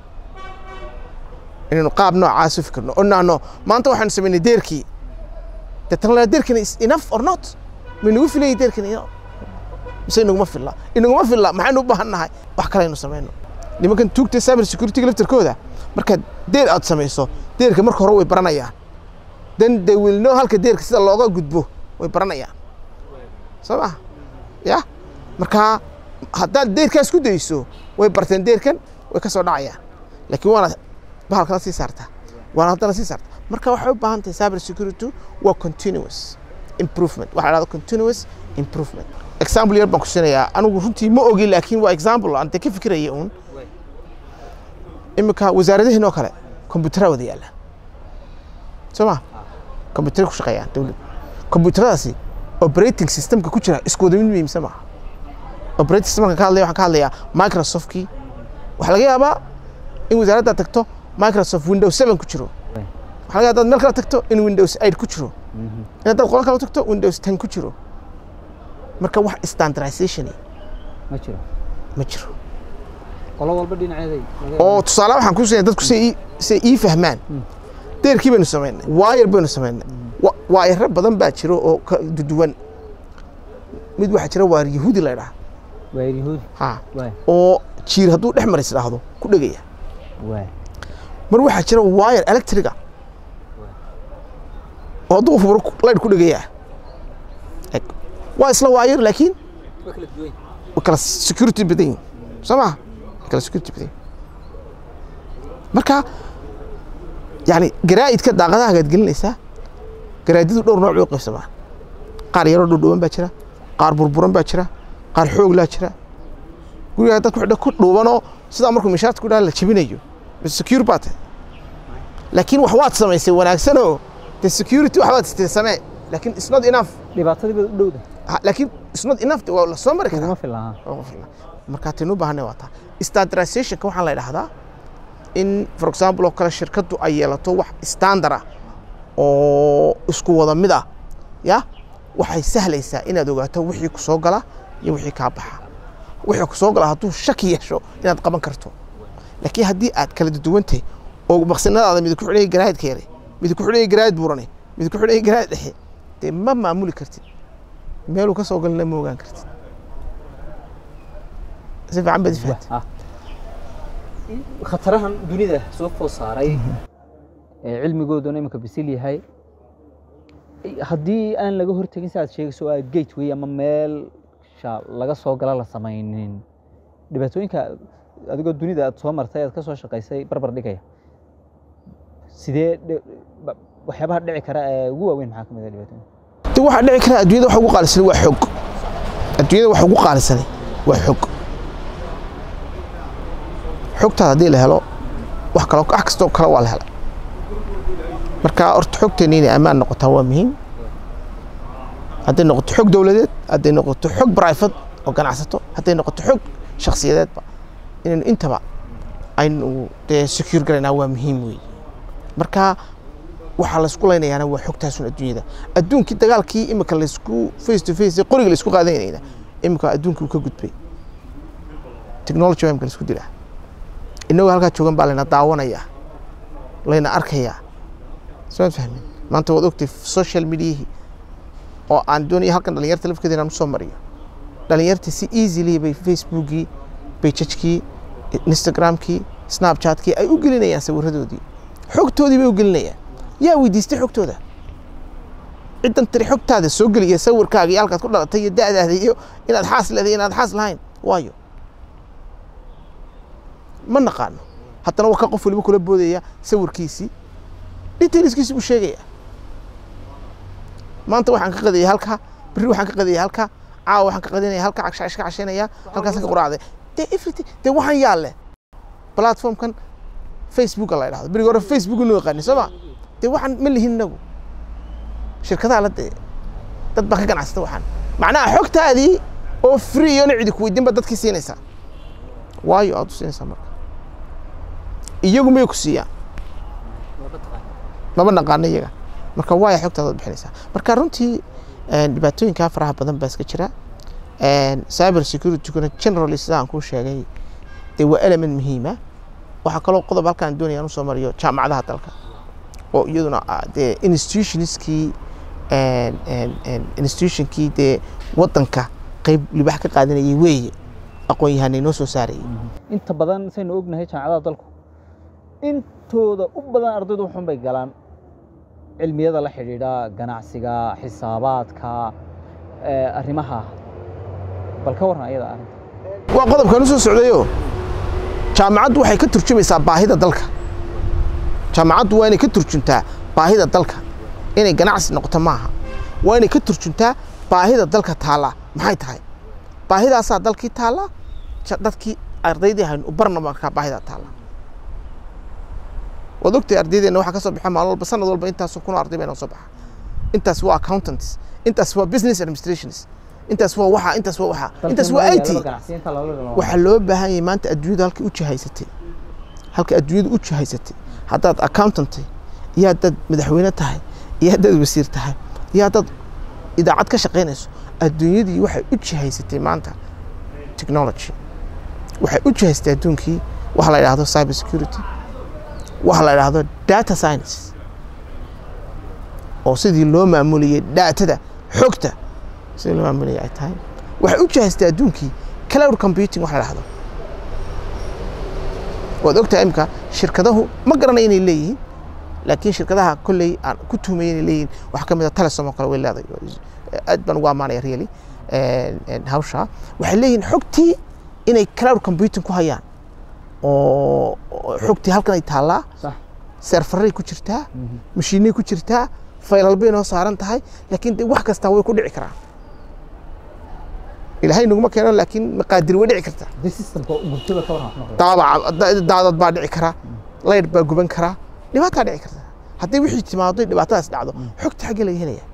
inaynu qaab noocaas u fikirno oo naano maanta waxaanu samaynay deerkii deetana deerkani is enough or not ma inagu filayay deerkani mise inaguma filla inaguma filla maxaynu u baahan nahay wax kale aynu samayno nimankan tuugta cyber security-ga laftarkooda markaad deer aad samayso deerka marka hore way baranayaan then they will know halka deerka sida looga gudbo way baranayaan soo ma ya marka haddaad deerkaas ku dayso way barteen deerkan way ka soo dhacayaan laakiin waana bahalkala sii saartaa waana haddana sii saartaa marka waxay u baahan tahay cyber security waa continuous improvement waxaa dhahda continuous improvement example yar baan ku siinayaa anigu runtii ma ogi laakiin waa example aan dee ka fikiraya uun iminka wasaaradahiin oo kale kombiyuutara wada yaalla soo ma kombiyuutara ku shaqeeyaan dowlad kombiyuutaradaasi operating systemka ku jira isku wada mid muhiimsan maaha operating systemka ka hadlaya waxaan ka hadlayaa microsoft-kii waxaa laga yaabaa in wasaaradda tagto microsoft windows seven ku jiro waxaa laga yaabaa meel kale tagto in windows eight ku jiro in haddaad qolo kale tagto windows ten ku jiro marka wax standardization ma jiro ma jiro qolo walba dhinaceeday oo tusaale waxaan ku siinaya dadku say say ii fahmaan deerkii baynu samaynay waayar baynu samaynay Wa- waayaro badan baa jiro oo ka duduwan mid waxaa jira waar yahuudi la idhaha waa yahuudi ha waay oo jiir hadduu dhex maris idhaahdo ku dhegaya waay mar waxaa jira waayar electriga oo hadduu furo laydh ku dhegaya Eg. waa isla waayar laakiin waa kala duwan way kala security badan yihin soo maha way kala security badan yihin marka yani garaa'idka daaqadahagaad gelinaysaa garaadyadu dhowr nooc bay u qaybsamaan qaar yaroo dhowdhowan baa jira qaar burburan baa jira qaar xooglaa jira gurigaa dadku xidho ku dhuubanoo sidaa markuu mishaarta ku dhaha la jebinayo bas secure baa tahay laakiin wax waad samaysay wanaagsanoo de security wax baad istee samee laakiin it's not enough dhibaatadii baad u dhowda Ha, laakiin it's not enough de waa la soo mari karaa uguma filaha Ugu filan. marka taynu u baahanay waa taa standardizationka waxaa la idhahdaa in for example oo kale shirkaddu ay yeelato wax standard ah oo isku wada mid ah ya waxay sahlaysaa inaad ogaato wixii ku soo gala iyo wixii kaa baxa wixii ku soo gala hadduu shaki yeesho inaad qaban karto laakiin haddii aad kala duduwantahay oo maqsinadaada mid ku xidhaya garaadka yare mid ku xidhaya garaad buurane mid ku xidhaya garaad dhexe dee ma maamuli kartid meeluu ka soo galina ma ogaan kartid si fiican baad ifahantay Ah. khatarahan dunida soo food saaray ee cilmigooduna iminka bisil yahay haddii aan laga hortegin si aad sheegayso waa gateway ama meel sha laga soo gala la samaynin dhibaatooyinka adigoo dunida aad soo martay aad ka soo shaqaysay barbar dhigaya sidee dhi- ba- waxyaabaha dhici kara ee ugu waaweyn maxaa ka mid ah dhibaatooyinka de waxaa dhici kara adduunyada waxa ugu qaalisanay waa xog adduunyada waxa ugu qaalisanay waa xog xogtaada haddii la helo wax kalo wax kastoo kale waa la hela marka horta xogteena inay ammaan noqotaa waa muhiim hadday noqoto xog dowladeed hadday noqoto xog private oo ganacsato hadday noqoto xog shakhsiyadeedba inaynu intaba aynu dee secure galaynaa waa muhiim weeye marka waxaa laysku laynayaana waa xogtaasun adduunyada adduunkii dagaalkii imika laysku face to face qoriga laysku qaadanayna imika adduunkii uu ka gudbay technology baa imika laysku dilaa innagoo halkaa joogan baa layna daawanayaa layna arkayaa soo fahmin maanta waad ogtay social mediahii oo aan doonaya halkan dhalinyarta lafkeeda inaan usoo mariyo dhalinyarta si easily bay facebookii bejajkii instagramkii snapchatkii ay u gelinayaan sawiradoodii xogtoodii bay u gelinayaan yaa weydiistay xogtooda ciddan tiri xogtaada soo geliya sawirkaaga iyo halkaad ku dhalatay iyo da'daada iyo inaad xaas leedahay inaad xaas lahayn waayo ma naqaano haddana waa ka qof waliba kula boodaya sawirkiisii detailskiisii buu sheegaya maanta waxaan ka qadaya halka berri waxaan ka qadaya halka caawa waxaan ka qadinaya halka cagsha iska cashaynaya halkaasaan ka quraacday dee everything dee waxaan yaal leh platformkan facebooka la idhahdo berigi hore facebook inuu yaqaani soo ma dee waxaan ma lihin inagu shirkadaha la dee dad baa ka ganacsata waxaan macnaha xogtaadii oo free iyo cidi ku weydiin ba dadkii siinaysaa waayo aad u siinaysaa marka iyagu may ku siiyaan maba naqaano iyaga marka waaya xogtaada ad bixinaysaa marka runtii dhibaatooyinkaa faraha badan baa iska jira cyber securitykuna generally sida aan kuu sheegay dee waa element muhiima waxaa kaloo qodob halkaan doonaya aan usoo mariyo jaamacadaha dalka oo iyaduna ah dee institutionskii institutionkii dee wadanka qeyb libax ka qaadanayay weeye aqoon-yahanay noo soo saarayay inta badan saynu ognahay jaamacadaha dalku intooda u badan ardaydu waxun bay galaan cilmiyada la xidhiidha ganacsiga xisaabaadka arrimaha bal ka warran ayada arrinta waa qodobkan u soo socdayoo jaamacaddu waxay ka turjumaysaa baahida dalka jaamacaddu waa inay ka turjuntaa baahida dalka inay ganacsi noqoto maaha waa inay ka turjuntaa baahida dalka taalla maxay tahay baahidaasaa dalkii taalla dadkii ardaydii haynu u barna markaa baahidaa taalla waad ogtahay ardaydeena waxaa ka soo baxa maalin walba sanad walba intaasoo kun oo arday baa inoo soo baxa intaas waa accountants intaas waa business administrations intaas waa waxa intaas waa waxa intaas waa i t waxaa loo baahan yahay maanta adduunyadu halkay u jihaysatay halka adduunyadu u jihaysatay haddaad accountantay iyo haddaad madaxweyne tahay iyo haddaad wasiir tahay iyo haddaad idaacad ka shaqaynayso adduunyadii waxay u jihaysatay maanta technology waxay u jihaystay adduunkii waxa la idhaahdo cyber security waxa la idhaahdo data science oo sidii loo maamulayay daatada xogta sidii loo maamulayay ay tahay waxay u jihaystay adduunkii cloud computing waxa la idhaahdo waad ogtahay imika shirkadahu ma garanay inay leeyihiin laakiin shirkadaha kolley aan ku tuhmay inay leeyihiin waxaa ka mid a telesom oo kale way leedahay aad baan ugu ammaanaya really hawsha waxay leeyihiin xogtii inay cloud computing ku hayaan oo xogtii halkan ay taallaa sax serfaray ku jirtaa mashiinay ku jirtaa faylal bay noo saaran tahay laakiin de wax kastaa way ku dhici karaan ilaahay naguma keeno laakiin maqaadir way dhici kartaa haddii systemka gubtada ka waran wax noqdo daabaca daadad baa dhici karaa laydh baa guban karaa dhibaataa dhici karta haddii wixii timaado dhibaatadaas dhacdo xogta xaggee laga helaya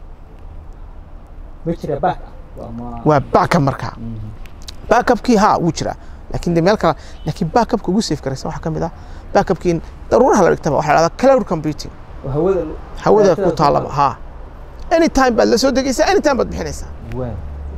ma jira back ah ama waa backup markaa backupkii haa wuu jiraa laakiin de meel kale laakiin backupka ugu safe garaysan waxaa ka mid ah backupkii in daruuraha la dhigtaba waxaa la dhahdaa cloud computing oo hawada hawada daatada ku taalaba haa anytime baad la soo degaysaa anytime baad bixinaysaa waa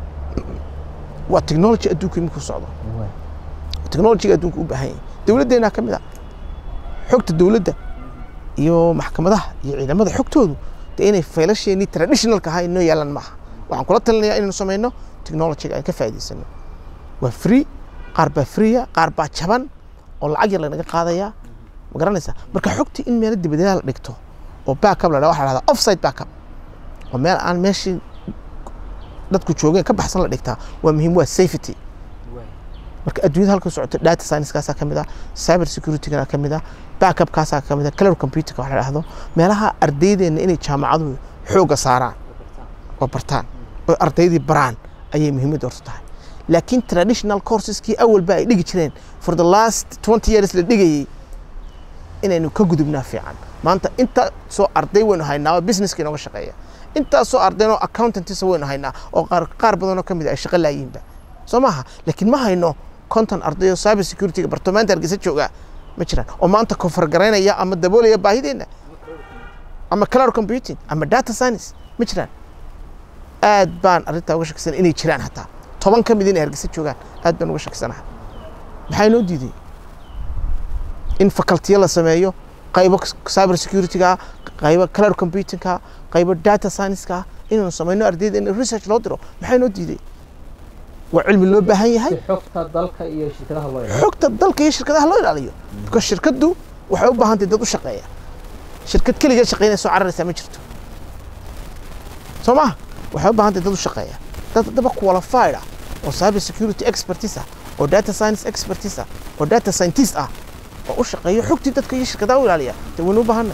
waa technology adduunka iminku socdo waa technologyga adduunka u baahan yahay dowladdeenaa ka mid ah xogta dowladda iyo maxkamadaha iyo ciidamada xogtoodu de inay faylasheenii traditionalka ahaa inoo yaalan maaha waxaan kula talinayaa inaynu samayno technologyga aan ka faa'iidaysano waa free qaar baa freeya qaar baa jaban oo lacag yar lanaga qaadayaa ma garanaysaa marka xogtii in meelo dibadela la dhigto oo backup la dhaha waxaa la dhahdaa offside backup oo meel aan meeshii dadku joogeen ka baxsan la dhigtaa waa muhiim waa safety marka adduunyada halka socoto data science-kaasaa ka mid ah cyber security-gana ka mid ah backupkaasaa ka mid ah cloud computing waxa la dhahdo meelaha ardaydeena inay jaamacaduhu xoogga saaraan oo bartaan oo ardaydii baraan ayay muhiimadda horta tahay laakiin traditional courseskii awalba ay dhigi jireen for the last 20 years la dhigayay inaynu ka gudubnaa fiican maanta inta soo arday waynu haynaa oo businesska inooga shaqeeya intaas soo ardaynoo accountantisa waynu haynaa oo qaar qaar badanoo ka mid ah ay shaqo laayiinba soo maaha laakiin ma hayno konton arday oo cyber security-ga barto maanta hargeysa jooga ma jiraan oo maanta kofar garaynaya ama daboolaya baahideenna ama cloud computing ama data science ma jiraan aad baan arrintaa uga shakisan inay jiraan hataa toban ka mid inay hargeysa joogaan aad baan uga shakisanahay maxaa inoo diiday in facultiyo la sameeyo qaybo cyber security-ga qaybo cloud computing-ka qaybo data science-ka inaynu samayno ardayda in research loo diro maxaa inoo diiday waa cilmi loo baahan yahay si xogta dalka iyo shirkadaha loo ilaaliyo xogta dalka iyo shirkadaha loo ilaaliyo because shirkaddu waxay u baahan tahay dad u shaqeeya shirkad keligeed shaqeynaysa oo cararaysaa ma jirto soo maha waxay u baahan tahay dad u shaqeeya dad haddaba qualified ah oo cyber security expertise ah oo data science expertise ah oo data scientist ah oo u shaqeeyo xogtii dadka iyo shirkadaha u ilaaliya dee waynu u baahanay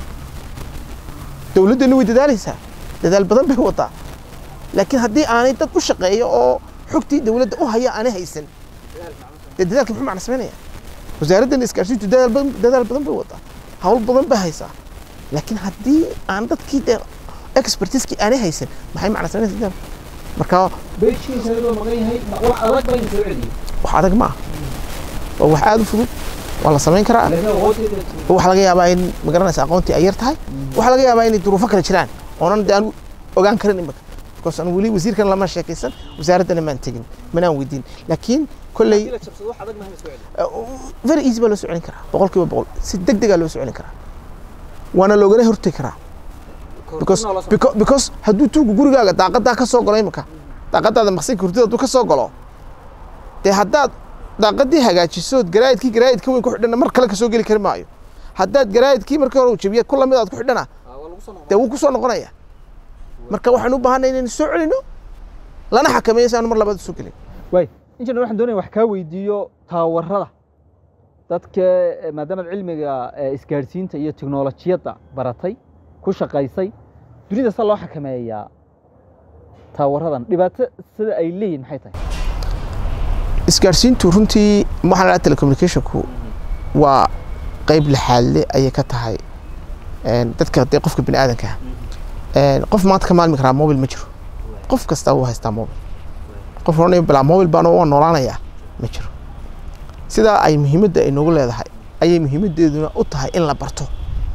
dowladdeenna way dadaalaysaa dadaal badan bay wadaa laakiin haddii aanay dad u shaqeeyo oo xogtii dowladda u haya aanay haysan dee dadaalka muxuu macna samaynaya wasaaraddan isgaarsiintu dadaal badan dadaal badan bay wadaa hawl badan bay haysaa laakiin haddii aan dadkii dee expertiskii aanay haysan maxay macna samaynaysa dadaal marka beejkiisa loo maqan yahay wax adag baa soo celiyo wax adag ma ah waa wax aada u fudud waa la samayn karaa laakiin aqoonteeda waxaa laga yaabaa in magaranaysa aqoontii ay yar tahay waxaa laga yaabaa inay duruufo kale jiraan oonan de aan ogaan karin imika because aan weli wasiirkan lama sheekaysan wasaaraddana maan tegin manaan weydiin laakiin kolley la jabsado wax adag ma soo celiyo very easy baa loo soo celin karaa boqol kiiba boqol si deg degaa loo soo celin karaa waana loogala hortegi karaa because beca- because hadduu tuugu gurigaaga daaqadaa ka soo galo imika daaqadaada maqsinka hurdida hadduu ka soo galo dee haddaad daaqadii hagaajisood garaayidkii garaayidka weyn ku xidhana mar kale ka soo geli kari maayo haddaad garaayidkii markii hore uu jabiya ku lamid aad ku xidhana dee wuu ku soo noqonaya marka waxaan u baahanay inaynu soo celino lana xakameeyo si aanu mar labaad u soo gelin waay injineer waxaan doonaya wax kaa weydiiyo taawarada dadka eh, maadaamaad cilmiga eh, isgaadhsiinta iyo tiknolojiyadda baratay ku shaqaysay dunida sa loo xakameeyaa taawaradan dhibaato sida ay leeyihin maxay tahay isgaarsiintu runtii waxaan lahaa telecommunicationku waa qayb lixaadle ayay ka tahay een, dadka dee qofka bini aadanka ah Een, qof maanta ka maalmi karaa mobil ma jiro qof kasta wuu haystaa mobil qof oranaya bilaa mobil baan waa noolaanayaa ma jiro sidaa ay muhiimadda ay noogu leedahay ayay muhiimaddeeduna u tahay in la barto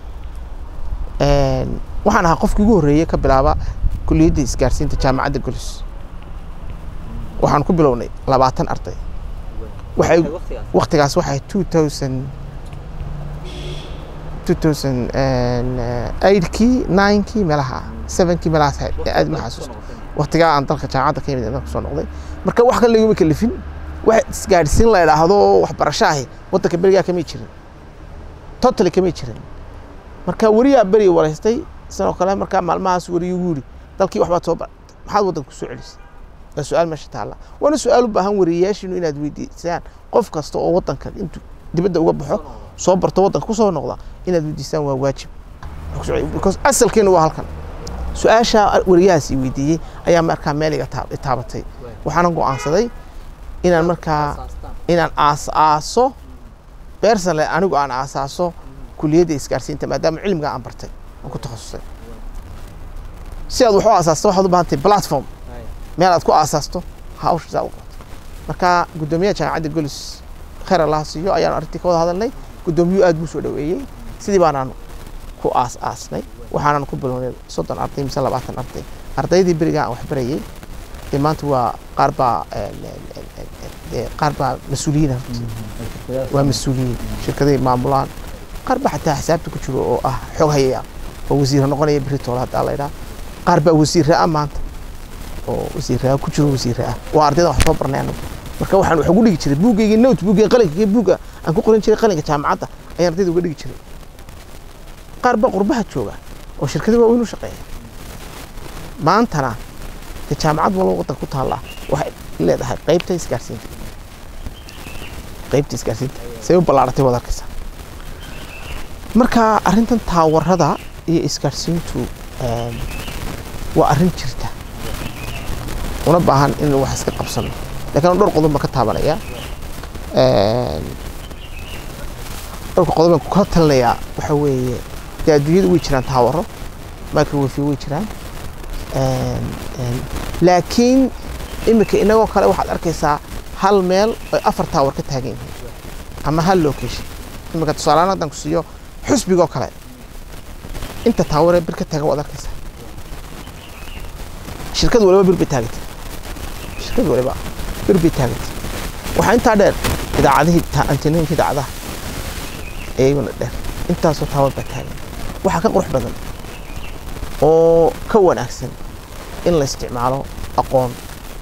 Een, waxaan ahaa qofkii ugu horreeyey ka bilaaba kuliyadda isgaarsiinta jaamacadda golis waxaan ku bilownay labaatan arday waxay waqtigaas waxay two thousand two thousand eightkii ninekii meelaha sevenkii meelahaas ahayd ee aad ma xasuusto waqtigaa aan dalka jaamacadda ka yimid inaan kusoo noqday marka wax kale laguma kalifin wax isgaadhsiin la idhaahdo waxbarasho ahi waddanka berigaa kamay jirin totally kamay jirin marka weriyaa beri waraystay sidoo kale markaa maalmahaas weriyu ugu yidhi dalkii waxbaad soo baratay maxaad waddanka kusoo celisay waa su-aal meesha taalla waana su-aal u baahan wariyayaashiinu inaad weydiisaan qof kasta oo waddanka intuu dibadda uga baxo soo barto waddanka kusoo noqda inaad weydiisaan waa waajib because asalkeenu waa halkan su-aasha wariyahaas i weydiiyey ayaa markaa meel iga taa- i taabatay waxaana go'aansaday inaan markaa inaan aas aaso beersanle anigu aan aasaaso kuliyadda isgaarsiinta maadaama cilmiga aan bartay aan ku takhasusay si aad wax u aasaasto waxaad u baahantahay platform meel aad ku aasaasto hawsha saa u qabato marka guddoomiyaha jaamacadda golis khayr allah siiyo ayaan arrintii ka wada hadalnay guddoomiyuhu aad buu soo dhoweeyey sidii baanaan ku aas aasnay waxaanan ku bilownay soddon arday mise labaatan arday ardaydii berigaa aan wax barayey dee maanta waa qaar baa dee qaar baa mas-uuliyiin horta waa mas-uuliyiin shirkaday maamulaan qaar baa xataa xisaabta ku jiro oo ah xog hayaya oo wasiir noqonaya berri toole haddaa la idhaha qaar baa wasiirra ah maanta oo wasiirraa ku jiro wasiirra ah waa ardayda wax soo barnay anagu marka waxaan wax ugu dhigi jiray buuggayga note buuggayga qalinka buugga aan ku qoran jiray qalinka jaamacadda ayaan ardayda uga dhigi jiray qaar baa qurbaha jooga oo shirkada waaweyn u shaqeeya maantana dee jaamacad walba waddanka ku taalla waxay leedahay qaybta isgaarsiinta qaybta isgaarsiinta say u ballaaratay wad arkaysa marka arrintan taawarada iyo isgaarsiintu em, waa arrin jirta una baahan in wax iska qabsano laakiin dhowr qodob baan ka taabanaya Em, dhowrka qodob baan kula talinayaa waxa weeye dee adduunyada way jiraan taawaro microwave way jiraan Em, em, laakiin iminka inagoo kale waxaad arkaysaa hal meel ay afar taawar ka taagan yihiin ama hal location iminka tusaalehaan haddaan ku siiyo xusbigoo kale inta taawaree bir ka taagan waad arkaysaa shirkad waliba bir bay taagantay shirkad waliba bir bay taagantay waxaa intaa dheer idaacadihii ta- antenooyinka idaacadaha iyaguna dheer intaasoo taawar baa taagan waxaa ka qurux badan oo ka wanaagsan in la isticmaalo aqoon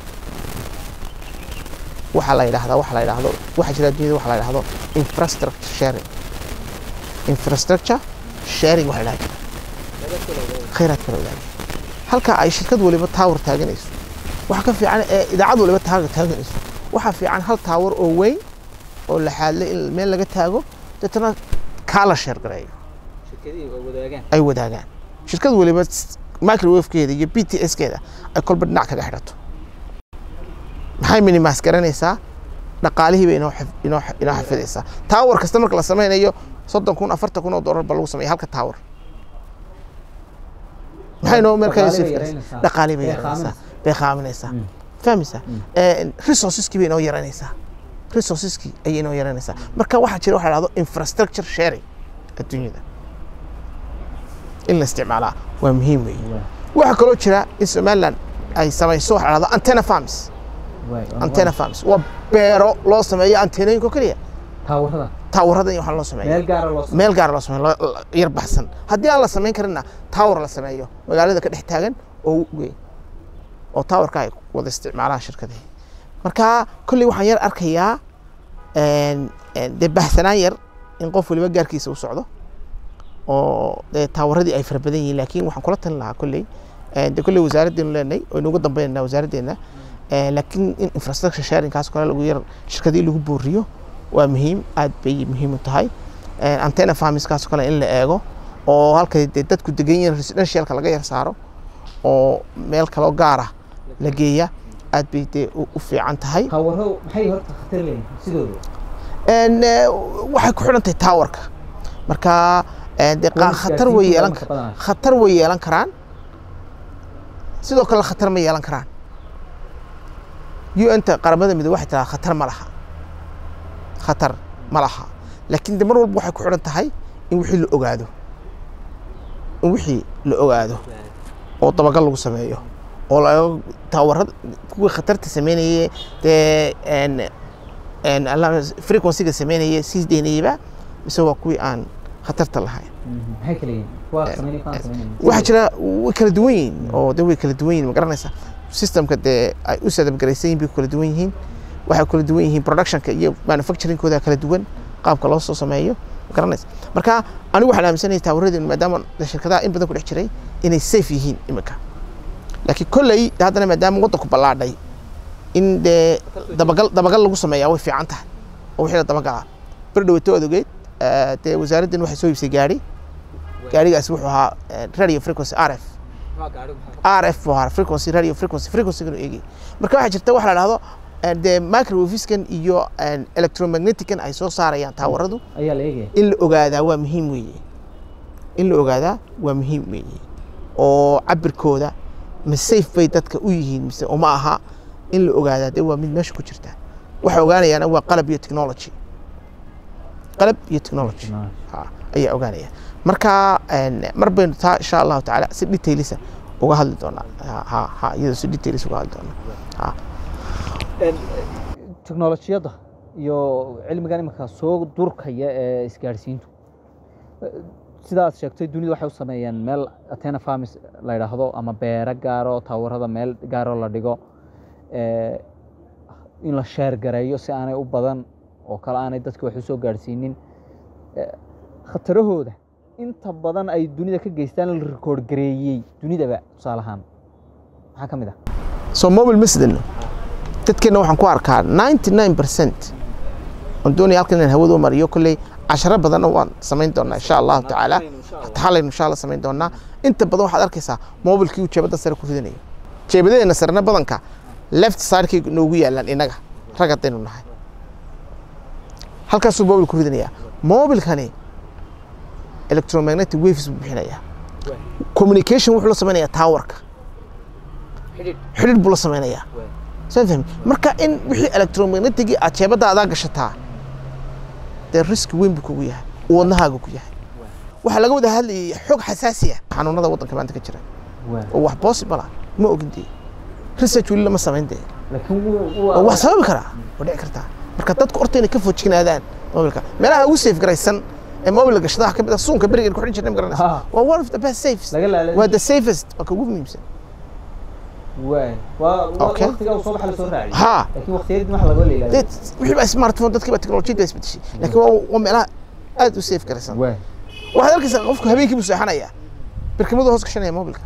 waxaa la yidhaahdaa waxa la yidhaahdo waxaa jira adduunyada waxa la yidhaahdo infrastructure sharing infrastructure sharing waxa la yidhahdaa khayraad kala wadaagay halka ay shirkad waliba taawar taaganayso waxa ka fiican ee idaacad waliba taawar taaganayso waxaa fiican hal taawar oo weyn oo la xaadle in meel laga taago deetana kaa la sheer gareeyo ay wadaagaan shirkad waliba s- microwave-keeda iyo b t s-keeda ay kolba dhinac kaga xidhato maxay minimaas garanaysaa dhaqaalihii bay inoo xif- inoo x- inoo xafidaysaa taawar kasta marka la sameynayo soddon kun afartan kun oo dollar ba lagu sameeya halka taawar maxay noo markaa Dhaqaale bay sii yaraynaysaa. dhaqaalii bay Bay yaraynaysaa qaaminaysaa. bay qaaminaysaa fahmaysaa resourceskii bay inoo yaraynaysaa resourceskii ayay inoo yaraynaysaa marka waxaa jira waxa la dhahdo infrastructure sharing adduunyada in la isticmaalaa waa muhiim weeye waxaa kaloo jira in somaliland ay samayso waxa la dhahdo antenna farms antenna farms waa beero loo sameeyo antennooyinka oo keliya taawarada taawarada in wax loo sameeyo meel gaara loo meel gaara loo sameeyo lo- lo- yar baxsan haddii aan la samayn karinna tower la sameeyo magaalada ka dhex taagan oo weyn oo towerka ay wada isticmaalaan shirkadii marka kolley waxaan yar arkayaa een- een dee bahsanaan yar in qof waliba gaarkiisa u socdo oo dee taawaradii ay fara badan yihiin laakiin waxaan kula talin lahaa kolley een dee kolley wasaaraddeenu leenahay oo inugu dambeynaa wasaaraddeena Ee, laakiin in infrastructure sharingkaas kale lagu yar shirkadii lagu booriyo waa muhiim aad bay muhiim u tahay Ee, antenna farmskaas kale in la eego oo halkay dee dadku degan yihiin residentialka laga yar saaro oo meel kaloo gaar ah la geeya aad bay dee u u fiican tahay taawaro maxay horta khatar leeyihin sidooda Een, ee, waxay ku xidhan tahay towerka marka ee, dee qa- Kuwa khatar way isgaarsiinta yeelan waa badanaa. khatar way yeelan karaan sidoo kale khatar ma yeelan karaan un-ta qaramada midoobe waxay tiraa khatar ma laha khatar ma laha laakiin de mar walba waxay ku xidhan tahay in wixii la ogaado in wixii la ogaado oo dabagal lagu sameeyo oo la taawarada kuwii khatarta sameynayay dee een, frequencyga sameynaya sii deynayaba mise waa kuwii aan khatarta lahayn maxay kala yihiin kuwaa sameynaya kuwaan sameynaya waxaa jira way kala duwan yihiin oo de way kala duwan yihiin ma garanaysa systemka dee ay u sadabgaraysan yihin bay kala duwan yihiin waxay kala duwan yihiin productionka iyo manufacturingkooda kala duwan qaabka loo soo sameeyo ma garanaysa marka anigu waxaan aaminsanahay taawaradeen maadaama shirkadaha in badan ku dhex jiray inay safe yihiin iminka laakiin kolley haddana maadaama waddanku ballaadhay in dee dabagal dabagal lagu sameeyaa way fiican tahay oo wixii la dabagalaa bir dhawato aad ogeed dee wasaaraddan waxay soo iibsay gaari gaarigaasi wuxuu ahaa radio frequency r f r f buu ahaa frequency radio frequency frequency-ganu eegay marka waxaa jirta waxa la dhahdo dee microwaviskan iyo electromagnetickan ay soo saarayaan taawaradu ayaa la eegaya in la ogaadaa waa muhiim weeye in la ogaadaa waa muhiim weeye oo cabirkooda ma safe bay dadka u yihiin mise uma aha in la ogaadaa dee waa mid meesha ku jirta waxa ogaanayaana waa qalab iyo technology qalab iyo technology ha ayaa ogaanaya marka mar baynu taa insha allahu tacaala si detailisa uga hadli doonaa ha ha iyadoo si detailis uga hadli doonaa ha teknolojiyadda iyo cilmigan iminka soo durkaya ee isgaadhsiintu sidaad sheegtay dunida waxay u sameeyeen meel atena farmis la yidhaahdo ama beero gaaro taawarada meel gaaro la dhigo in la sheer gareeyo si aanay u badan oo kale aanay dadka wax u soo gaadhsiinin khatarahooda inta badan ay dunida ka geystaan la rikoord gareeyey dunidaba tusaale ahaan maxaa ka mid ah soo mobile masdano dadkeena waxaan ku arkaa ninety nine percent oon doonaya halkan inaan hawada u mariyo kolley casharo badanna waan samayn doonaa insha allahu tacaala halaynu insha allah samayn doonaa inta badan waxaad arkaysaa mobilkii uu jeebadda sare ku ridanayo jeebadeena sarena badanka left sidekay noogu yaalaan innaga rag haddaynu nahay halkaasuu mobil ku ridanayaa mobilkani electromagnetic waves buu bixinayaa communication wuxuu la samaynayaa towerka xidhiidh buu la samaynayaa soo fahmi marka in wixii electromagnetigii aad jeebadda adaa gashataa dee riski weyn buu kugu yahay uu wadnahaaga ku yahay waxaa laga wada hadlayay xog xasaasi ah xanuunada waddanka maanta ka jira oo wax possible ah ma ogin dee research weli lama samayn dee oo wax sababi karaa oo dhici kartaa marka dadku horta inay ka foojignaadaan mobilka meelaha ugu safe garaysan ee mobil gashadaha ka mid ah suunka berigan ku xidhin jirnay ma garanaysa waa one of the best safes waa the safest waa ka ugu muhiimsan ha wixii baa smartphone dadkii baa technologiyada isbedeshay laakiin waa waa meelaha aad u safe garaysan waxaad arkaysaa qofku habeenkii buu seexanayaa birkimadu hoos gashanaya mobilka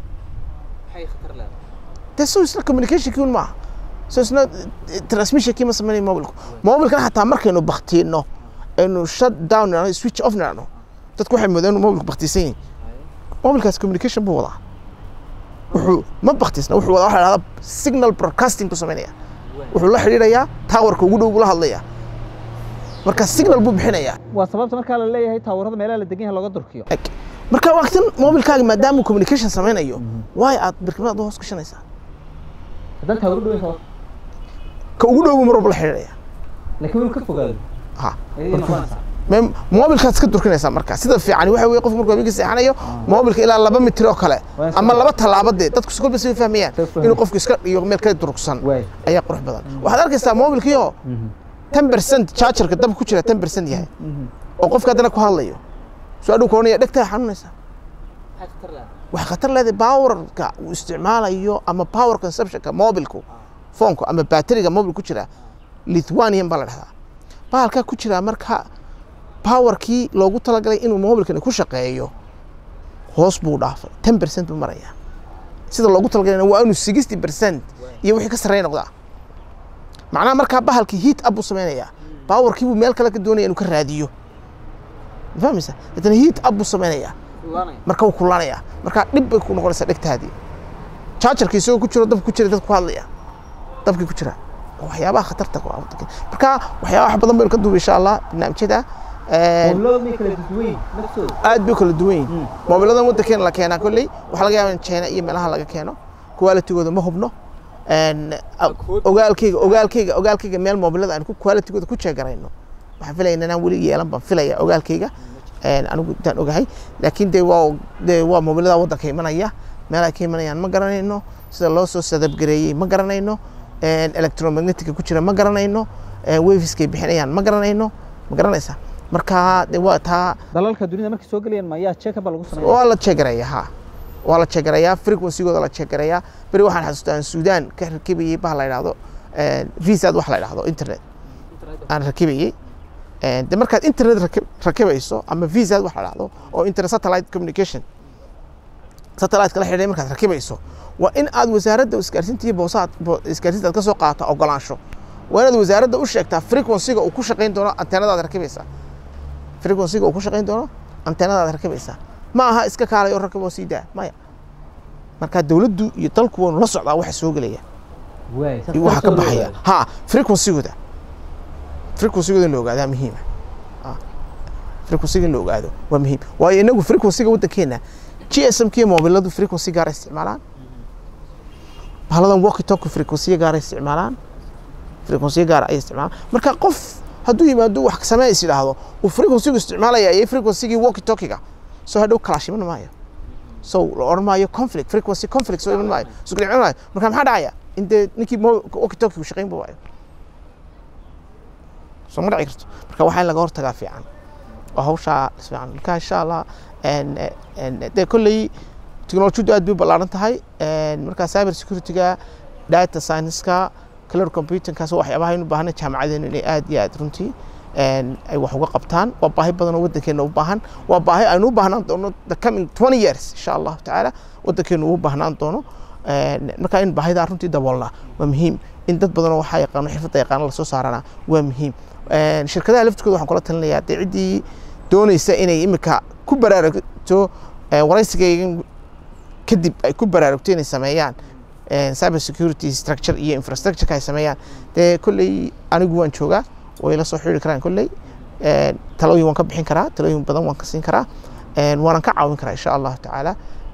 dee so isna communicationkii un maaha so isna transmissionkii ma samaynayo mobilku mobilkan xataa markaynu baktiino aynu shut down nano switch off nano dadku waxay moodeen inuu mobilku baktiisan yahay mobilkaas communication buu wadaa wuxuu ma baktiisna wuxuu wadaa waxa la dhahdaa signal broadcasting buu samaynaya wuxuu la xidhiidhayaa towerka ugu dhow buu la hadlayaa marka signal buu bixinayaa waa sababta markaa la leeyahay taawarada meelaha la degan yahay looga durkiyo marka waqtin mobilkaaga maadaama communication samaynayo waay aad birkimada hoos gashanaysaa haddaan taawaro dhoweyn ka ugu dhow buu mar walba la xidhiidhaya laakiin wuu ka fogaado ha mobilkaad iska durkinaysaa marka sida fiican waxa weye qofku markuu habeenkii seexanayo mobilka ilaa laba mitir oo kale ama laba tallaabo dee dadku si kolba si fahmayaan inuu qofku iska dhiyo meel ka durugsan ayaa qurux badan waxaad arkaysaa mobilkiioo ten percent chargerka dabka ku jira ten percent yahay oo qofka haddana ku hadlayo soo adhow koonaya dhegtaa xanuunaysaa waxay khatar leedahay powerka uu isticmaalayo ama power consumptionka mobilku foonku ama bateriga mobil ku jira lithuanian baa la dhahdaa bahalkaa ku jiraa marka powerkii loogu talagalay inuu mobilkani ku shaqeeyo hoos buu dhaafay ten percent buu marayaa sida loogu talagalayna waa inuu sixty percent iyo wixii ka sarreeya noqdaa macnaha markaa bahalkii heat up buu samaynayaa powerkii buu meel kale ka doonaya inuu ka raadiyo ma fahmaysa haddana heat up buu samaynayaa marka wuu kulanayaa marka dhib bay ku noqonaysaa dhegtaadii chargerkii isagoo ku jiro dabka ku jira dad ku hadlaya dabkii ku jira waxyaabaha khatarta marka waxyaaba wax badan baynu ka duuba insha allah barnaamijyada aad bay kala duwan yihin moobiladan waddankeena la keenaa kolley waxaa laga yaaba in china iyo meelaha laga keeno qualitigooda ma hubno ogaalkeyga ogaalkeyga ogaalkeyga meel moobilada aan qualitigooda ku jeegarayno waxaan filaya inaan weli yeelan baan filaya ogaalkeyga anigu intaan ogahay laakiin dee waa dee waa moobilada waddanka imanaya meel ay ka imanayaan ma garanayno sida loo soo sadabgareeyey ma garanayno electromagnetica ku jira ma garanayno wafiskay bixinayaan ma garanayno ma garanaysaa marka de waa taa dalalka dunida markay soo gelayaan mayaa checkaba lagu sameeya waa la jegaraya ha waa la jegarayaa frequencygooda la jegarayaa beri waxaan xasuustaa aan suudaan ka rakibayey bah la idhaahdo visad wax la idhaahdo internet aan rakibayey de markaad internet rakibayso ama visad wax la idhaahdo oo internet satellite communication satellite kala xidhay markaad rakibayso waa in aad wasaaradda isgaarsiinta iyo boosaad isgaarsiinta aad ka soo qaadato ogolaansho waa inaad wasaaradda u sheegtaa frequencyga uu ku shaqayn doono anteenadaad rakibaysaa frequencyga uu ku shaqayn doono anteenadaad rakibaysaa ma aha iska kaalay oo rakib oo sii daa maya marka dowladdu iyo dalku waanu la socdaa waxa soo gelaya iyo waxa ka baxaya ha frequencygooda frequencygooda in la ogaadaa muhiima frequencyga in la ogaado waa muhiim waayo inagu frequencyga waddankeena g s m kiyo mobiladu frequency gaara isticmaalaan bahaladan walkie talkie frequency gaara isticmaalaan frequency gaara ay isticmaalaan marka qof hadduu yimaado wax samee is yidhaahdo uu frequencygu isticmaalaya iyo frequencygii walkie talkiga soo hadhow kalaash iman maayo so la odhan maayo conflict frequency conflict soo iman maayo isku dhicin maayo marka maxaa dhacaya in dee ninkii walkie talkigu shaqayn ba waayo soo ma dhici karto marka waxaa in laga hortagaa fiican oo hawshaa fiican marka insha allah dee kolley technologiyadu aad bay u ballaaran tahay marka cyber securityga data science-ka cloud computingkaas waxyaabaha aynu baahanay jaamacadeenu inay aad iyo aad runtii ay wax uga qabtaan waa baahi badan oo waddankeena u baahan waa baahi aynu u baahnaan doono the coming twenty years insha allahu tacaala waddankeenu u baahnaan doono marka in baahidaa runtii daboolnaa waa muhiim in dad badanoo waxaa yaqaano xirfadda yaqaano lasoo saarana waa muhiim shirkadaha laftirkooda waxaan kula talinayaa dee ciddii doonaysa inay imika ku baraarugto waraysigaygan kadib ay ku baraarugto inay sameeyaan cyber security structure iyo infrastructureka ay sameeyaan dee kolley anigu waan joogaa way la soo xiriiri karaan kolley talooyin waan ka bixin karaa talooyin badan waan ka siin karaa waanan ka caawin karaa insha allahu tacaala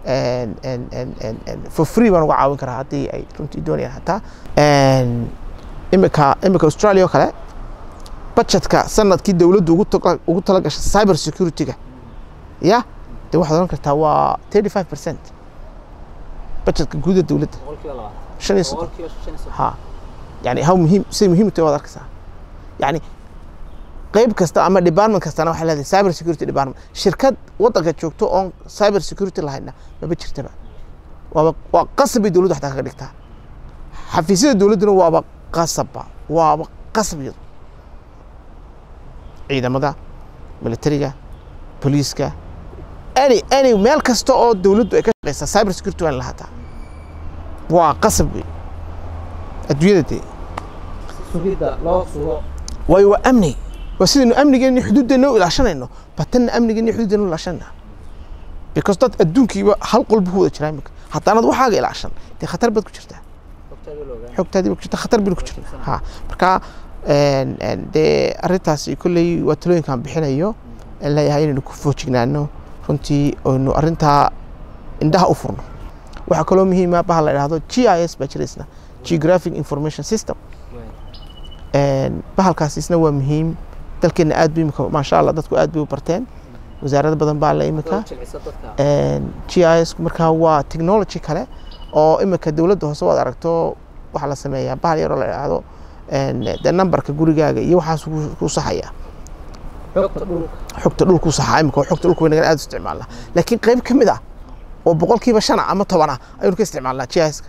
for free baan uga caawin karaa haddii ay runtii doonayaan hataa imika imika australia oo kale budgetka sanadkii dowladdu ugu tala gashay cyber security-ga ya dee waxaad oran kartaa waa thirty five percent budgetka guuda dowladda shan iyo soddon ha yani how muhiim siday muhiim u tahay waad arkaysaa yani qayb kasta ama department kastana waxay leedahay cyber security department shirkad waddanka joogto oon cyber security lahayna maba jirtaba waaba waa qasab bay dowladdu xataa kaga dhigtaa xafiisyada dowladduna waaba qasabba waaba qasab iyadu ciidamada militariga booliiska any any meel kasta oo dowladdu ay ka shaqeysaa cyber security waa in lahaataa waa qasab wey adduunyada dee sugidda loo sugo waayo waa amni waa sidaynu amnigeena xuduuddeena u ilaashanayno batanna amnigeena xuduuddeena u ilaashanayna because dad adduunkiiba hal qolba ku wada jiraa imika haddaanad waxaaga ilaashan dee khatar baad ku jirtaa xogtaadii baad ku jirtaa khatar baynu ku jirnaa ha marka dee arrintaasi kolley waa talooyinkaan bixinayo aan leeyahay inaynu ku foojignaano runtii aynu arrintaa indhaha u furno waxaa kaloo muhiima baha la idhaahdo g i s baa jiraysna geographic information system bahalkaas isna waa muhiim dalkeena aad bu imika maasha allah dadku aad bay u barteen wasaarado badan baa la imika g i s markaa waa technology kale oo imika dowladda hoose waad aragto waxaa la sameeyaa bahal yaroo la idhaahdo de numberka gurigaaga iyo waxaas ku saxaya xogta dhulku saxaa imika xogta dhulku waynagan aad u isticmaalnaa laakiin qayb ka mid ah oo boqolkiiba shan ah ama toban ah ayaynu ka isticmaalnaa g i s-ka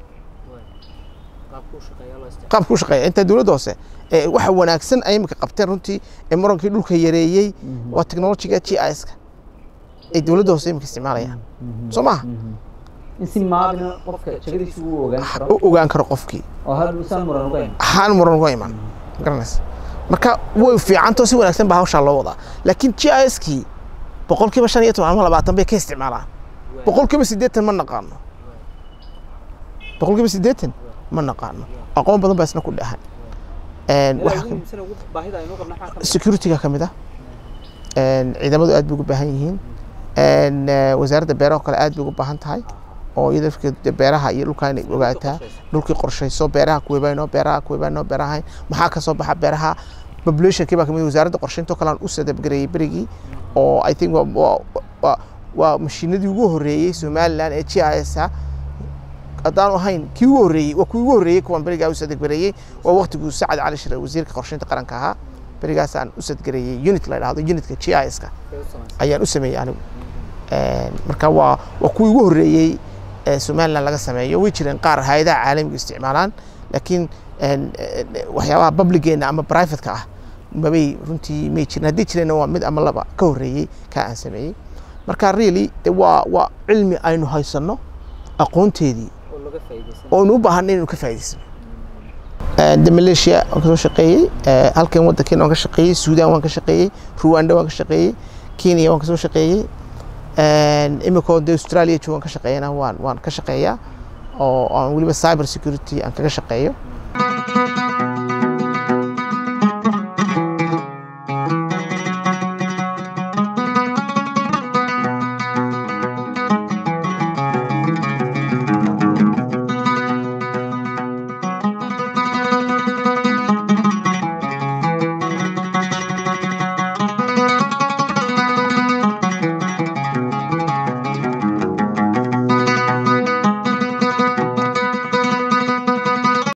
qaabka u shaqeeya inta dowladda hoose waxa wanaagsan ay imika qabteen runtii ee murankii dhulka yareeyey waa technologiga g i s-ka ay dowladda hoose imika isticmaalayaan soo maha in si maadina qofka jagadiisa uu ogaan karo u ogaan karo qofkii oo hadhuusan muran uga iman haan muran uga iman garanaysa marka way fiicantoo si wanaagsan baa hawshaa loo wadaa laakiin g i s-kii boqolkiiba shan iyo toban ama labaatan bay ka isticmaalaan boqolkiiba siddeetan ma naqaano boqolkiiba siddeetan ma naqaano aqoon badan baa isna ku dhahan security-ga ka mid ah ciidamadu aad bay ugu baahan yihiin wasaaradda beeraha oo kale aad bay ugu baahan tahay oo iyada lafkeeda beeraha iyo dhulkaa inay ogaataa dhulkii qorshayso beeraha kuwebayno beeraha kuwebayno beeraha maxaa ka soo baxa beeraha populationkii baa kamid wasaaradda qorshaynta oo kale aan u sadabgareeyey berigii oo i think waa waa mashiinadii ugu horreeyey somaliland ee g i s ah haddaanu ahayn kii ugu horreeyey waa kii ugu horreeyey kuwan berigaa u sadegbareeyey waa waqtiguu sacad cali shire wasiirka qorsheynta qaranka ahaa berigaasaan u sadgareeyey unit la dhahdo unitka g i s-ka ayaan u sameeyey anigu marka waa waa kuwii ugu horreeyey somaliland laga sameeyo way jireen qaar hay-adaha caalamiga isticmaalaan laakiin waxyaabaha publigeena ama privateka ah mabay runtii may jirin haddii jireenna waa mid ama laba ka horreeyey kaa aan sameeyey marka really de waa waa cilmi aynu haysanno aqoonteedii oonu u baahanay inaynu ka faa'idaysano de malaysia waan kasoo shaqeeyey halkan waddankeena waan ka shaqeeyey suudaan waan ka shaqeeyey ruwanda waan ka shaqeeyey kenya waan kasoo shaqeeyey imikoo de australia joogan ka shaqeeyana waan waan ka shaqeeyaa oo aan weliba cyber security aan kaga shaqeeyo